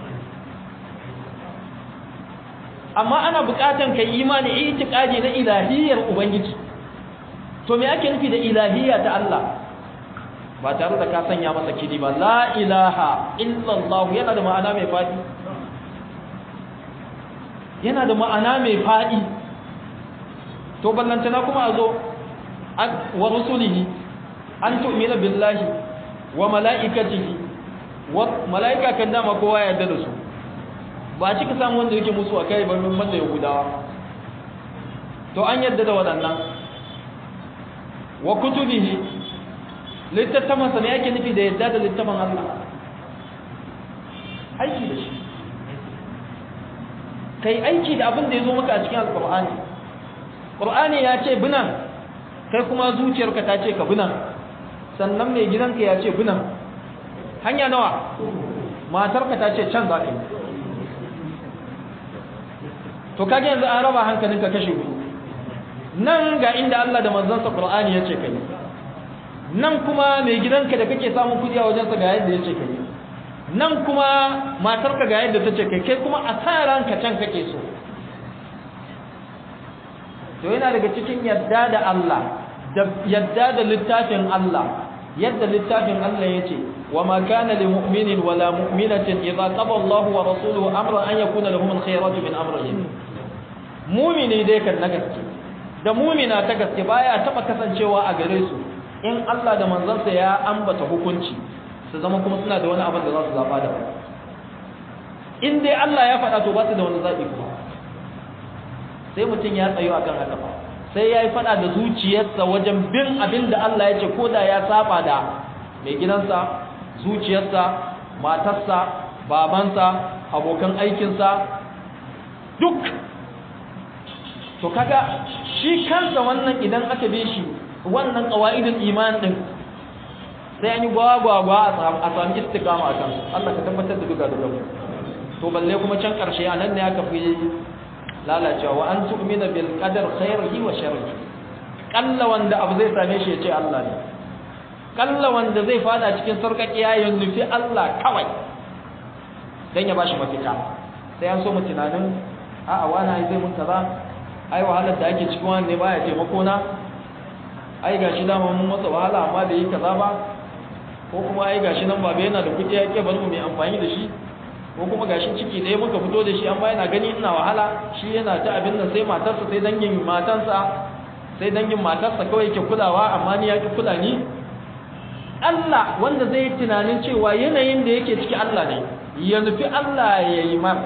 amma ana buƙatan kai imani itiqadi na ilahiyyar ubangiji to me ake nufi da ilahiyya ta Allah ba tare da ka sanya masa kidi ba la ilaha illallah yana da ma'ana mai fadi yana da ma'ana mai fadi to ballantana kuma a zo wa rusulihi an tu'mina billahi wa mala'ikatihi wa mala'ika kan dama kowa ya yarda da su ba a cika samu wanda yake musu a kai ba min banda yahudawa to an yarda da waɗannan wa kutubihi littattafan sa ne yake nufi da yadda da littafin Allah aiki da shi kai aiki da abin da ya zo maka a cikin alkur'ani ƙur'ani ya ce binan kai kuma zuciyarka ta ce ka binan sannan mai gidanka ya ce binan hanya nawa matarka ta ce can za ka yi to kage yanzu an raba hankalinka kashe ku nan ga inda Allah da manzansa ƙur'ani ya ce ka yi nan kuma mai gidanka da kake samun kudi a wajensa ga yadda ya ce ka yi nan kuma matarka ga yadda ta ce kai kai kuma a sa ranka can kake so to yana daga cikin yadda da Allah da yadda da littafin Allah yadda littafin Allah yace wa ma kana lil mu'minin wala mu'minatin idza qada Allah wa rasuluhu amran an yakuna lahum al-khiyaratu min amrihim mu'mini dai kan na gaske da mu'mina ta gaske baya taba kasancewa a gare su in Allah da manzansa ya ambata hukunci su zama kuma suna da wani abin da za su zaba da in dai Allah ya faɗa to ba su da wani zaɓi kuma sai mutum ya tsayo akan haka ba sai ya yi faɗa da zuciyarsa wajen bin abin da Allah ya ce ko da ya saba da mai gidansa zuciyarsa matarsa babansa abokan aikinsa duk to kaga shi kansa wannan idan aka bi shi wannan qawaidul iman din sai an yi gwagwagwa a sami istiqama a kansu Allah ka tabbatar da duka duka to balle kuma can karshe a nan ne aka fi lalacewa wa an tu'mina bil qadar khairihi wa sharrihi kalla wanda abu zai same shi ya ce Allah ne kalla wanda zai fada cikin sarkakiya ya nufi Allah kawai dan ya bashi mafita sai an so mu tunanin a'a wani zai mun kaza ai wahalar da ake cikin wani ne baya taimako na ai gashi dama mun masa wahala amma bai yi kaza ba ko kuma ai gashi nan baba yana da kuɗi ya ke bar mu mai amfani da shi ko kuma gashin ciki ɗaya muka fito da shi amma yana gani ina wahala shi yana ta abin nan sai matarsa sai dangin matansa sai dangin matarsa kawai ke kulawa amma ni ya ki kula ni Allah wanda zai yi tunanin cewa yanayin da yake ciki Allah ne ya nufi Allah ya yi mar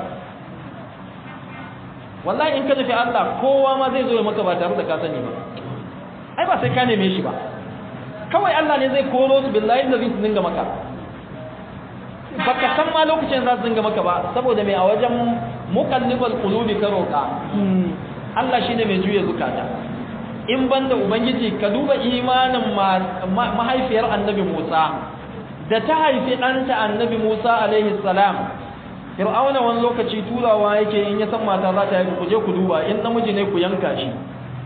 wallahi in ka nufi Allah kowa ma zai zo ya maka ba tare da ka sani ba ai ba sai ka neme shi ba kawai Allah ne zai koro su billahi da zai su dinga maka baka san ma lokacin za su dinga maka ba saboda mai a wajen muqallibal qulubi ka roka Allah shine mai juya zukata in banda ubangiji ka duba imanin mahaifiyar annabi Musa da ta haifi ɗanta annabi Musa alaihi salam Fir'auna wani lokaci turawa yake in ya san mata za ta haifi ku je ku duba in namiji ne ku yanka shi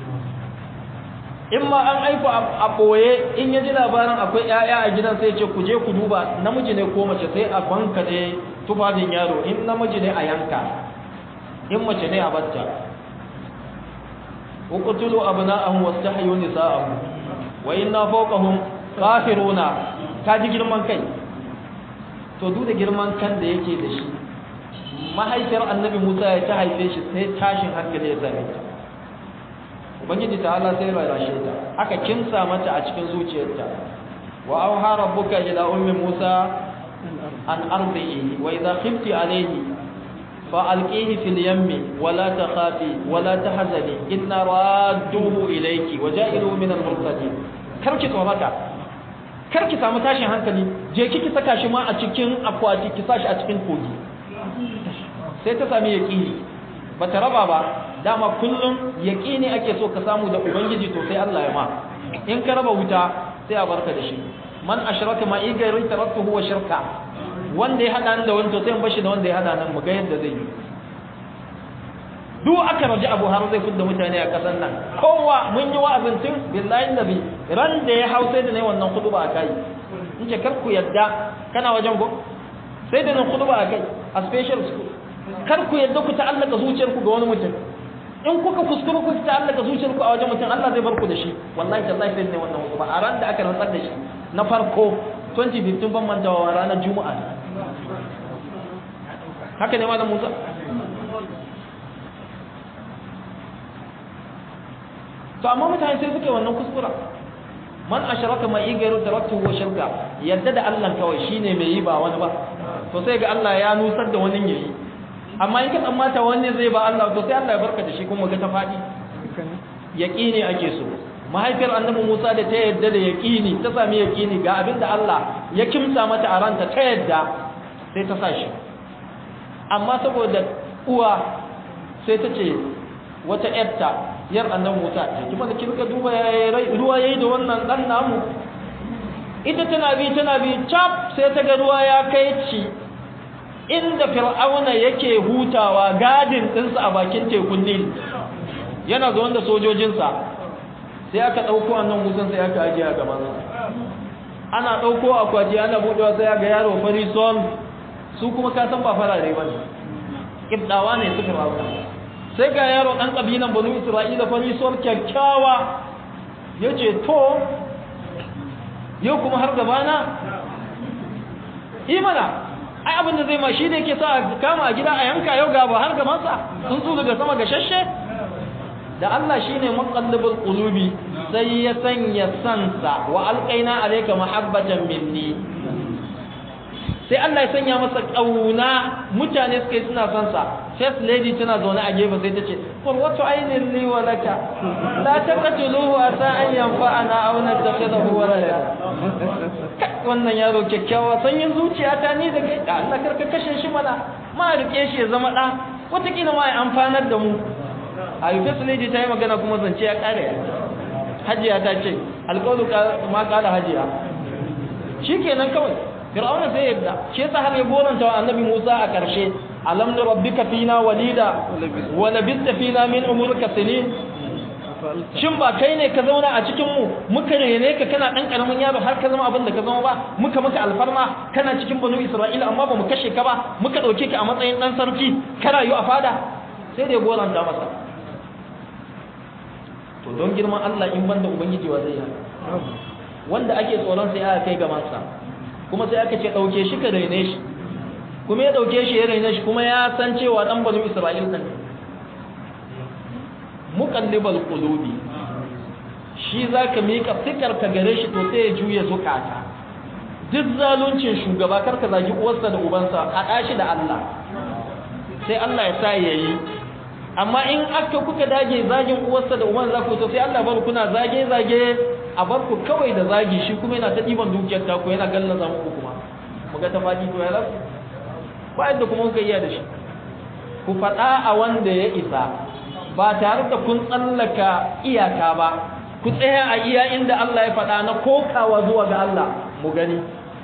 in ma an aiko a ɓoye in ya ji labarin akwai 'ya'ya a gidan sai ce ku je ku duba namiji ne ko mace sai a banka ne tufafin yaro in namiji ne a yanka in mace ne a batta uqtulu abna'ahum wastahyu nisa'ahum wa inna fawqahum qahiruna ta ji girman kai to duk da girman kan da yake da shi mahaifiyar annabi Musa ya ta haife shi sai tashin hankali ya same ta ubangiji ta'ala sai rarashe ta aka kimsa mata a cikin zuciyarta wa auha rabbuka ila ummi Musa an ardihi wa idha khifti alayhi fa alqihi fil yammi wa la takhafi wa la tahzani inna radduhu ilayki wa ja'iluhu min al mursalin karki tsorata karki samu tashin hankali je kiki saka shi ma a cikin akwati ki sashi a cikin kogi sai ta sami yaqini bata raba ba dama kullum yaqini ake so ka samu da ubangiji to sai Allah ya ma in ka raba wuta sai a barka da shi man ashraka ma igari tarattuhu wa shirka wanda ya hada da wani to sai in bashi da wanda ya hada nan mu ga yadda zai yi duk aka raji abu har zai fidda mutane a kasan nan kowa mun yi wa'azin tun billahi nabi ran da ya hau sai da ne wannan kutuba a kai in ce kar ku yadda kana wajen go sai da nan kutuba a kai a special school kar ku yadda ku ta'allaka zuciyarku ga wani mutum in kuka kuskuru ku ta'allaka zuciyarku a wajen mutum Allah zai bar ku da shi wallahi tallahi sai ne wannan kutuba a ran da aka rantsar da shi na farko 2015 ban mantawa ranar juma'a haka ne malam Musa to amma mutane sai suke wannan kuskura man ashraka ma igairu taraktu wa shirka yadda da Allah kawai shine mai yi ba wani ba to sai ga Allah ya nusar da wani yayi amma in ka tsammata wani zai ba Allah to sai Allah ya barka da shi kuma ga ta fadi yaqini ake so mahaifiyar annabi Musa da ta yadda da yaqini ta sami yaqini ga abinda Allah ya kimsa mata a ranta ta yadda sai ta sa shi amma saboda uwa sai ta ce wata yarta yar annabi Musa kuma da kirka duba ruwa yayi da wannan dan namu ita tana bi tana bi chap sai ta ga ruwa ya kai ci inda fir'auna yake hutawa gadin dinsa a bakin tekun Nil yana zo da sojojinsa sai aka dauko annabi Musa sai aka ajiye a gaban sa ana dauko akwaji ana budewa sai ga yaro fari son su kuma ka san ba farare bane kibdawa ne su fir'auna sai ga yaro ɗan ƙabilan banu isra'ila farisuwar kyakkyawa ya ce to yau kuma har gabana imana ai abinda zai ma shi da yake sa kama a gida a yanka yau gaba har gabansa sun su daga sama gashashe da Allah shi ne maƙallibin ƙulubi sai ya sanya sansa wa alƙaina alaika mahabbatan minni sai Allah ya sanya masa ƙauna mutane suka yi suna son sa first lady tana zaune a gefe sai ta ce qurratu aynin li wa laka la taqtuluhu asa an yanfa'ana aw nattakhidahu walada wannan yaro kyakkyawa sanyin zuciya ta ni da kai Allah karka kashe shi mana ma rike shi ya zama da wataƙila ma ya amfanar da mu a yi first lady ta yi magana kuma zance ya ƙare hajiya ta ce alƙawlu ma ƙala hajiya shi kenan kawai fir'auna sai yadda shi yasa har ya goranta wa annabi Musa a karshe alam nu rabbika fina walida wa labista fina min umurika sinin shin ba kai ne ka zauna a cikin mu muka rene ka kana dan karamin yaro har ka zama abin da ka zama ba muka maka alfarma kana cikin banu Isra'ila amma ba mu kashe ka ba muka dauke ka a matsayin dan sarki ka rayu a fada sai da ya goranta masa to don girman Allah in banda ubangiji wa zai yi wanda ake tsoron sai aka kai gaban sa kuma sai aka ce ɗauke shi ka raine shi kuma ya dauke shi ya raina shi kuma ya san cewa dan banu Isra'il ne muqallibal qulubi shi zaka mika fikar ka gare shi to sai ya juye zukata duk zaluncin shugaba karka zagi uwarsa da ubansa haɗa shi da Allah sai Allah ya sa yayi amma in aka kuka dage zagin uwarsa da uban za ku to sai Allah bar kuna zage zage a bar ku kawai da zagi shi kuma yana ta diban dukiyar ta ku yana gallaza muku kuma mu ga ta fadi to ya rasu ba yadda kuma kuka iya da shi ku faɗa a wanda ya isa ba tare da kun tsallaka iyaka ba ku tsaya a iya inda Allah ya faɗa na kokawa zuwa ga Allah mu gani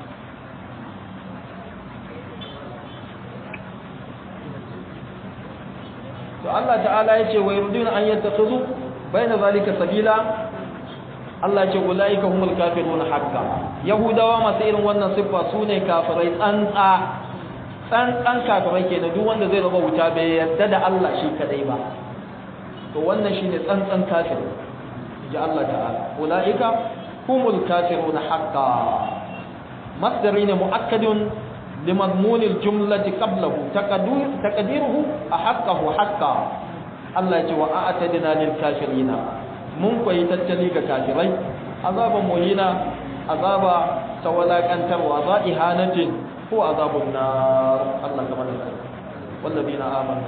to Allah ta'ala yace wa yuriduna an yattakhidhu baina zalika sabila Allah ce ulaika humul kafirun haqqan yahudawa masu irin wannan siffa sune kafirai tsantsa tsantsan kafirai kenan duk wanda zai raba wuta bai yarda da Allah shi kadai ba to wannan shine tsantsan kafir ji Allah ta'ala ulaika humul kafirun haqqan masdari ne muakkadun لمضمون الجملة قبله تقديره أحقه حقا الله يجي وأعتدنا للكافرين من كوي تتلي كافرين عذاب مهينا عذاب سولاك أنتر وعذاب إهانة هو عذاب النار الله كمان والذين آمنوا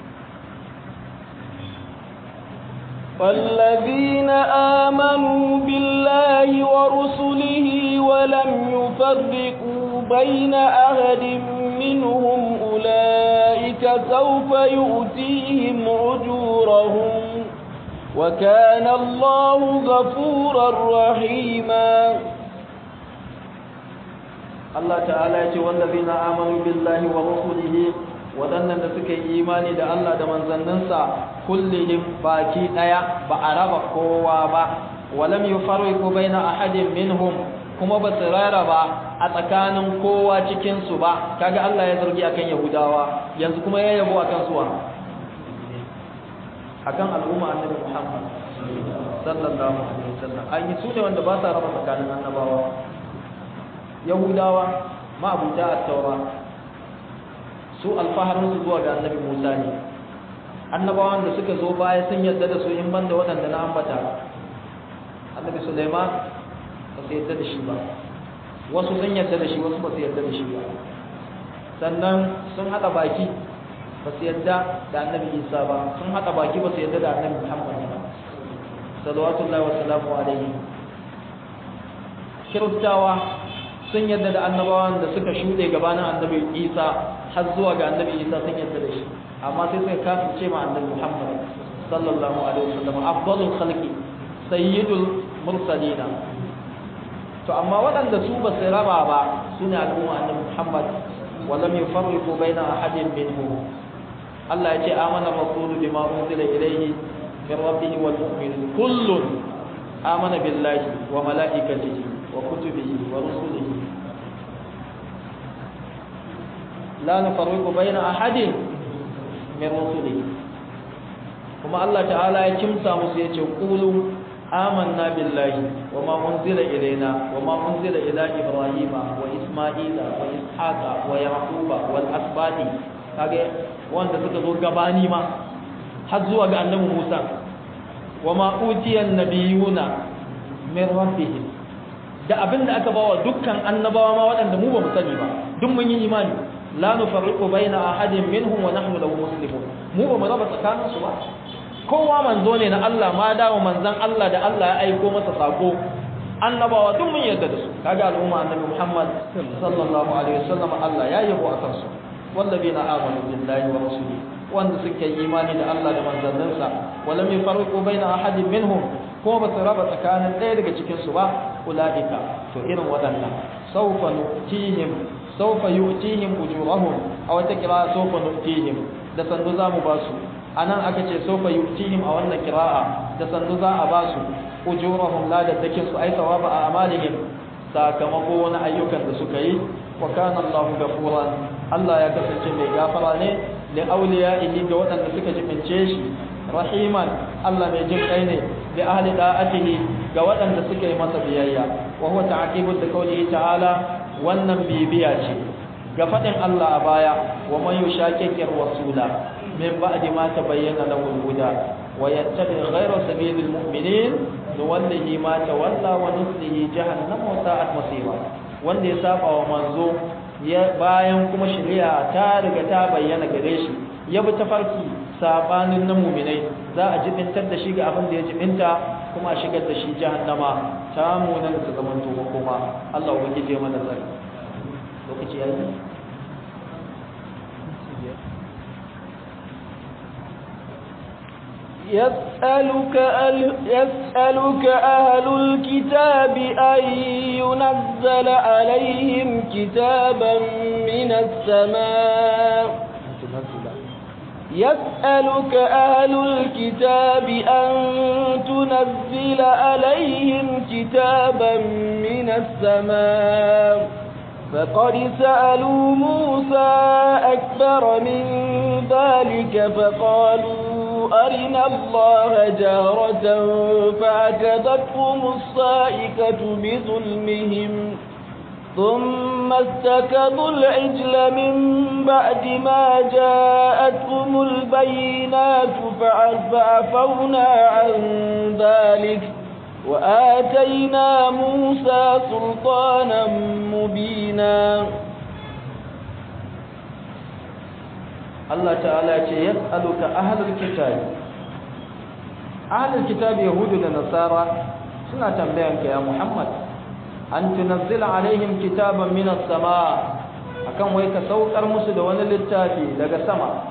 والذين آمنوا بالله ورسله ولم يفرقوا بين أحد منهم أولئك سوف يؤتيهم أجورهم وكان الله غفورا رحيما الله تعالى يقول والذين آمنوا بالله ورسله waɗannan da suka yi imani da Allah da manzanninsa kullihim baki ɗaya ba a raba kowa ba walam yufarriqu baina ahadin minhum kuma ba su raraba a tsakanin kowa cikin su ba kaga Allah ya zargi akan Yahudawa yanzu kuma ya yabo akan suwa akan al'umma annabi Muhammad sallallahu alaihi wasallam an yi su ne wanda ba sa raba tsakanin annabawa Yahudawa ma abuta at-taura su alfaharinsu zuwa ga annabi Musa ne annabawan da suka zo baya sun yarda da su in banda waɗanda na ambata annabi Sulaiman ba su yarda da shi ba wasu sun yarda da shi wasu ba su yarda da shi ba sannan sun haɗa baki ba su yarda da annabi Isa ba sun haɗa baki ba su yarda da annabi Muhammad ba salawatullahi wa salamu alaihi kiristawa sun yadda da annabawan da suka shuɗe gabanin annabi isa har zuwa ga annabi isa sun yadda da shi amma sai suka kafirce ma annabi muhammad sallallahu alaihi wasallam afdalul khalqi sayyidul mursalina to amma waɗanda su ba su raba ba su ne al'umma annabi muhammad wa lam yufarriqu baina ahadin minhum Allah ya ce amana rasulu bima unzila ilayhi min rabbih wal mu'minun kullun amana billahi wa malaikatihi وكتبه ورسله لا نفرق بين أحد من رسله كما الله تعالى يكمسا مسيئة قولوا آمنا بالله وما أنزل إلينا وما أنزل إلى إبراهيم وإسماعيل وإسحاق ويعقوب والأسباط kage wanda suka zo gabani ma har zuwa ga annabi Musa wa ma utiyan nabiyuna min rabbihim da abin da aka bawa dukkan annabawa ma waɗanda mu ba mu sani ba duk mun yi imani la nufarriqu baina ahadin minhum wa nahnu lahu muslimun mu ba mu raba tsakanin su ba kowa manzo ne na Allah ma dawo manzon Allah da Allah ya aiko masa sako annabawa duk mun yarda da su kaga al'umma annabi Muhammad sallallahu alaihi wasallam Allah ya yabo akan su wallazina amanu billahi wa rasulihi wanda suka yi imani da Allah da manzanninsa walam yufarriqu baina ahadin minhum ko ba su raba tsakanin ɗaya daga cikin su ba ulaika to irin waɗannan sawfa nutihim sawfa yu'tihim ujurahum aw ta kira sawfa nutihim da sandu za mu ba su anan aka ce sawfa yu'tihim a wannan kira'a da sandu za a ba su ujurahum la da dakin su ai sawaba a amalihim sakamako na ayyukan da suka yi wa kana Allahu ghafuran Allah ya kasance mai gafara ne li awliyaihi ga waɗanda suka jibince shi rahiman Allah mai jin kai ne li ahli da'atihi ga waɗanda suka yi masa biyayya wa huwa ta'qibul da qawlihi ta'ala wannan bibiya ce ga fadin Allah a baya wa man yushaqiqir rasula min ba'di ma tabayyana lahu al-huda wa yattabi ghayra sabilil mu'minin nuwallihi ma tawalla wa nuslihi jahannam wa sa'at masira wanda ya saba wa manzo ya bayan kuma shari'a ta riga ta bayyana gare shi ya bi tafarki sabanin na mu'minai za a jibintar da shi ga abin da ya jibinta kuma a shigar da shi jahannama ta munan ta zaman to kuma Allah ubangiji ya mana tsari lokaci yayi يسألك أهل, يسألك أهل الكتاب أن ينزل عليهم كتابا من السماء يسألك أهل الكتاب أن تنزل عليهم كتابا من السماء فقد سألوا موسى أكبر من ذلك فقالوا أرنا الله جارة فأكذتهم الصائكة بظلمهم ثم استكبوا العجل من بعد ما جاءتهم البينات فعفونا عن ذلك وآتينا موسى سلطانا مبينا Allah ta'ala ce yas'aluka ahlul kitab ahlul kitab yahudu da nasara suna tambayan ka ya Muhammad an tunazzila alaihim kitaban minas sama akan wai ka saukar musu da wani littafi daga sama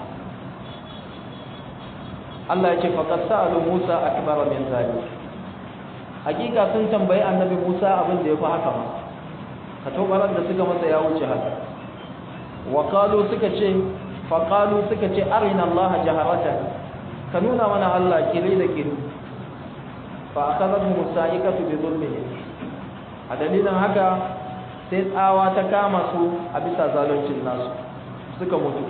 Allah ya ce faqad sa'alu Musa akbar min zalik hakika sun tambayi annabi Musa abin da yafi haka ma ka tobarar da suka masa ya wuce haka wa qalu suka ce faƙalu suka ce arina Allah jaharatan ka nuna mana Allah kire da kire fa akazatu musa'ikatu bi zulmihi a dalilin haka sai tsawa ta kama su a bisa zaluncin nasu suka mutu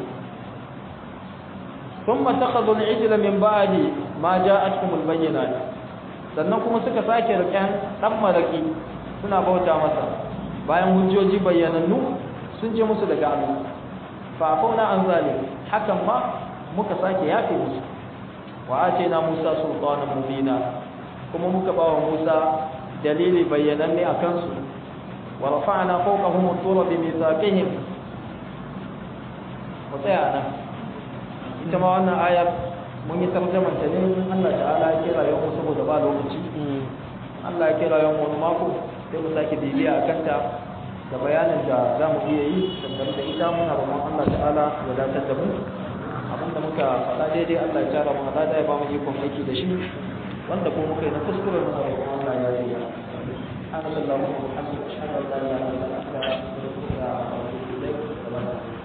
thumma takhadhu al-ijla min ba'di ma ja'atkum al-bayyinat sannan kuma suka sake riƙen dan maraki suna bauta masa bayan hujjoji bayyanannu sun je musu daga Allah fa'afuna an zalim hakan ma muka sake yafe musu wa atayna Musa sultanan mubina kuma muka bawa Musa dalili bayyananne akan su wa rafa'na fawqahum at-tura bi mithaqihim mutaya nan ita ma wannan ayar mun yi tarjumar ta ne Allah ta'ala ya kira yau saboda ba lokaci Allah ya kira yau wani mako sai mu sake bibiya akan ta da bayanin da za mu iya yi dangane da ita muna roƙon Allah ta'ala ya dace da mu abinda muka faɗa daidai Allah ya tara mu da ya ba mu ikon aiki da shi wanda ko muka yi na kuskure muna roƙon Allah ya yi ya Allah sallallahu alaihi wa sallam ashhadu an la ilaha illa anta astaghfiruka wa atubu ilayk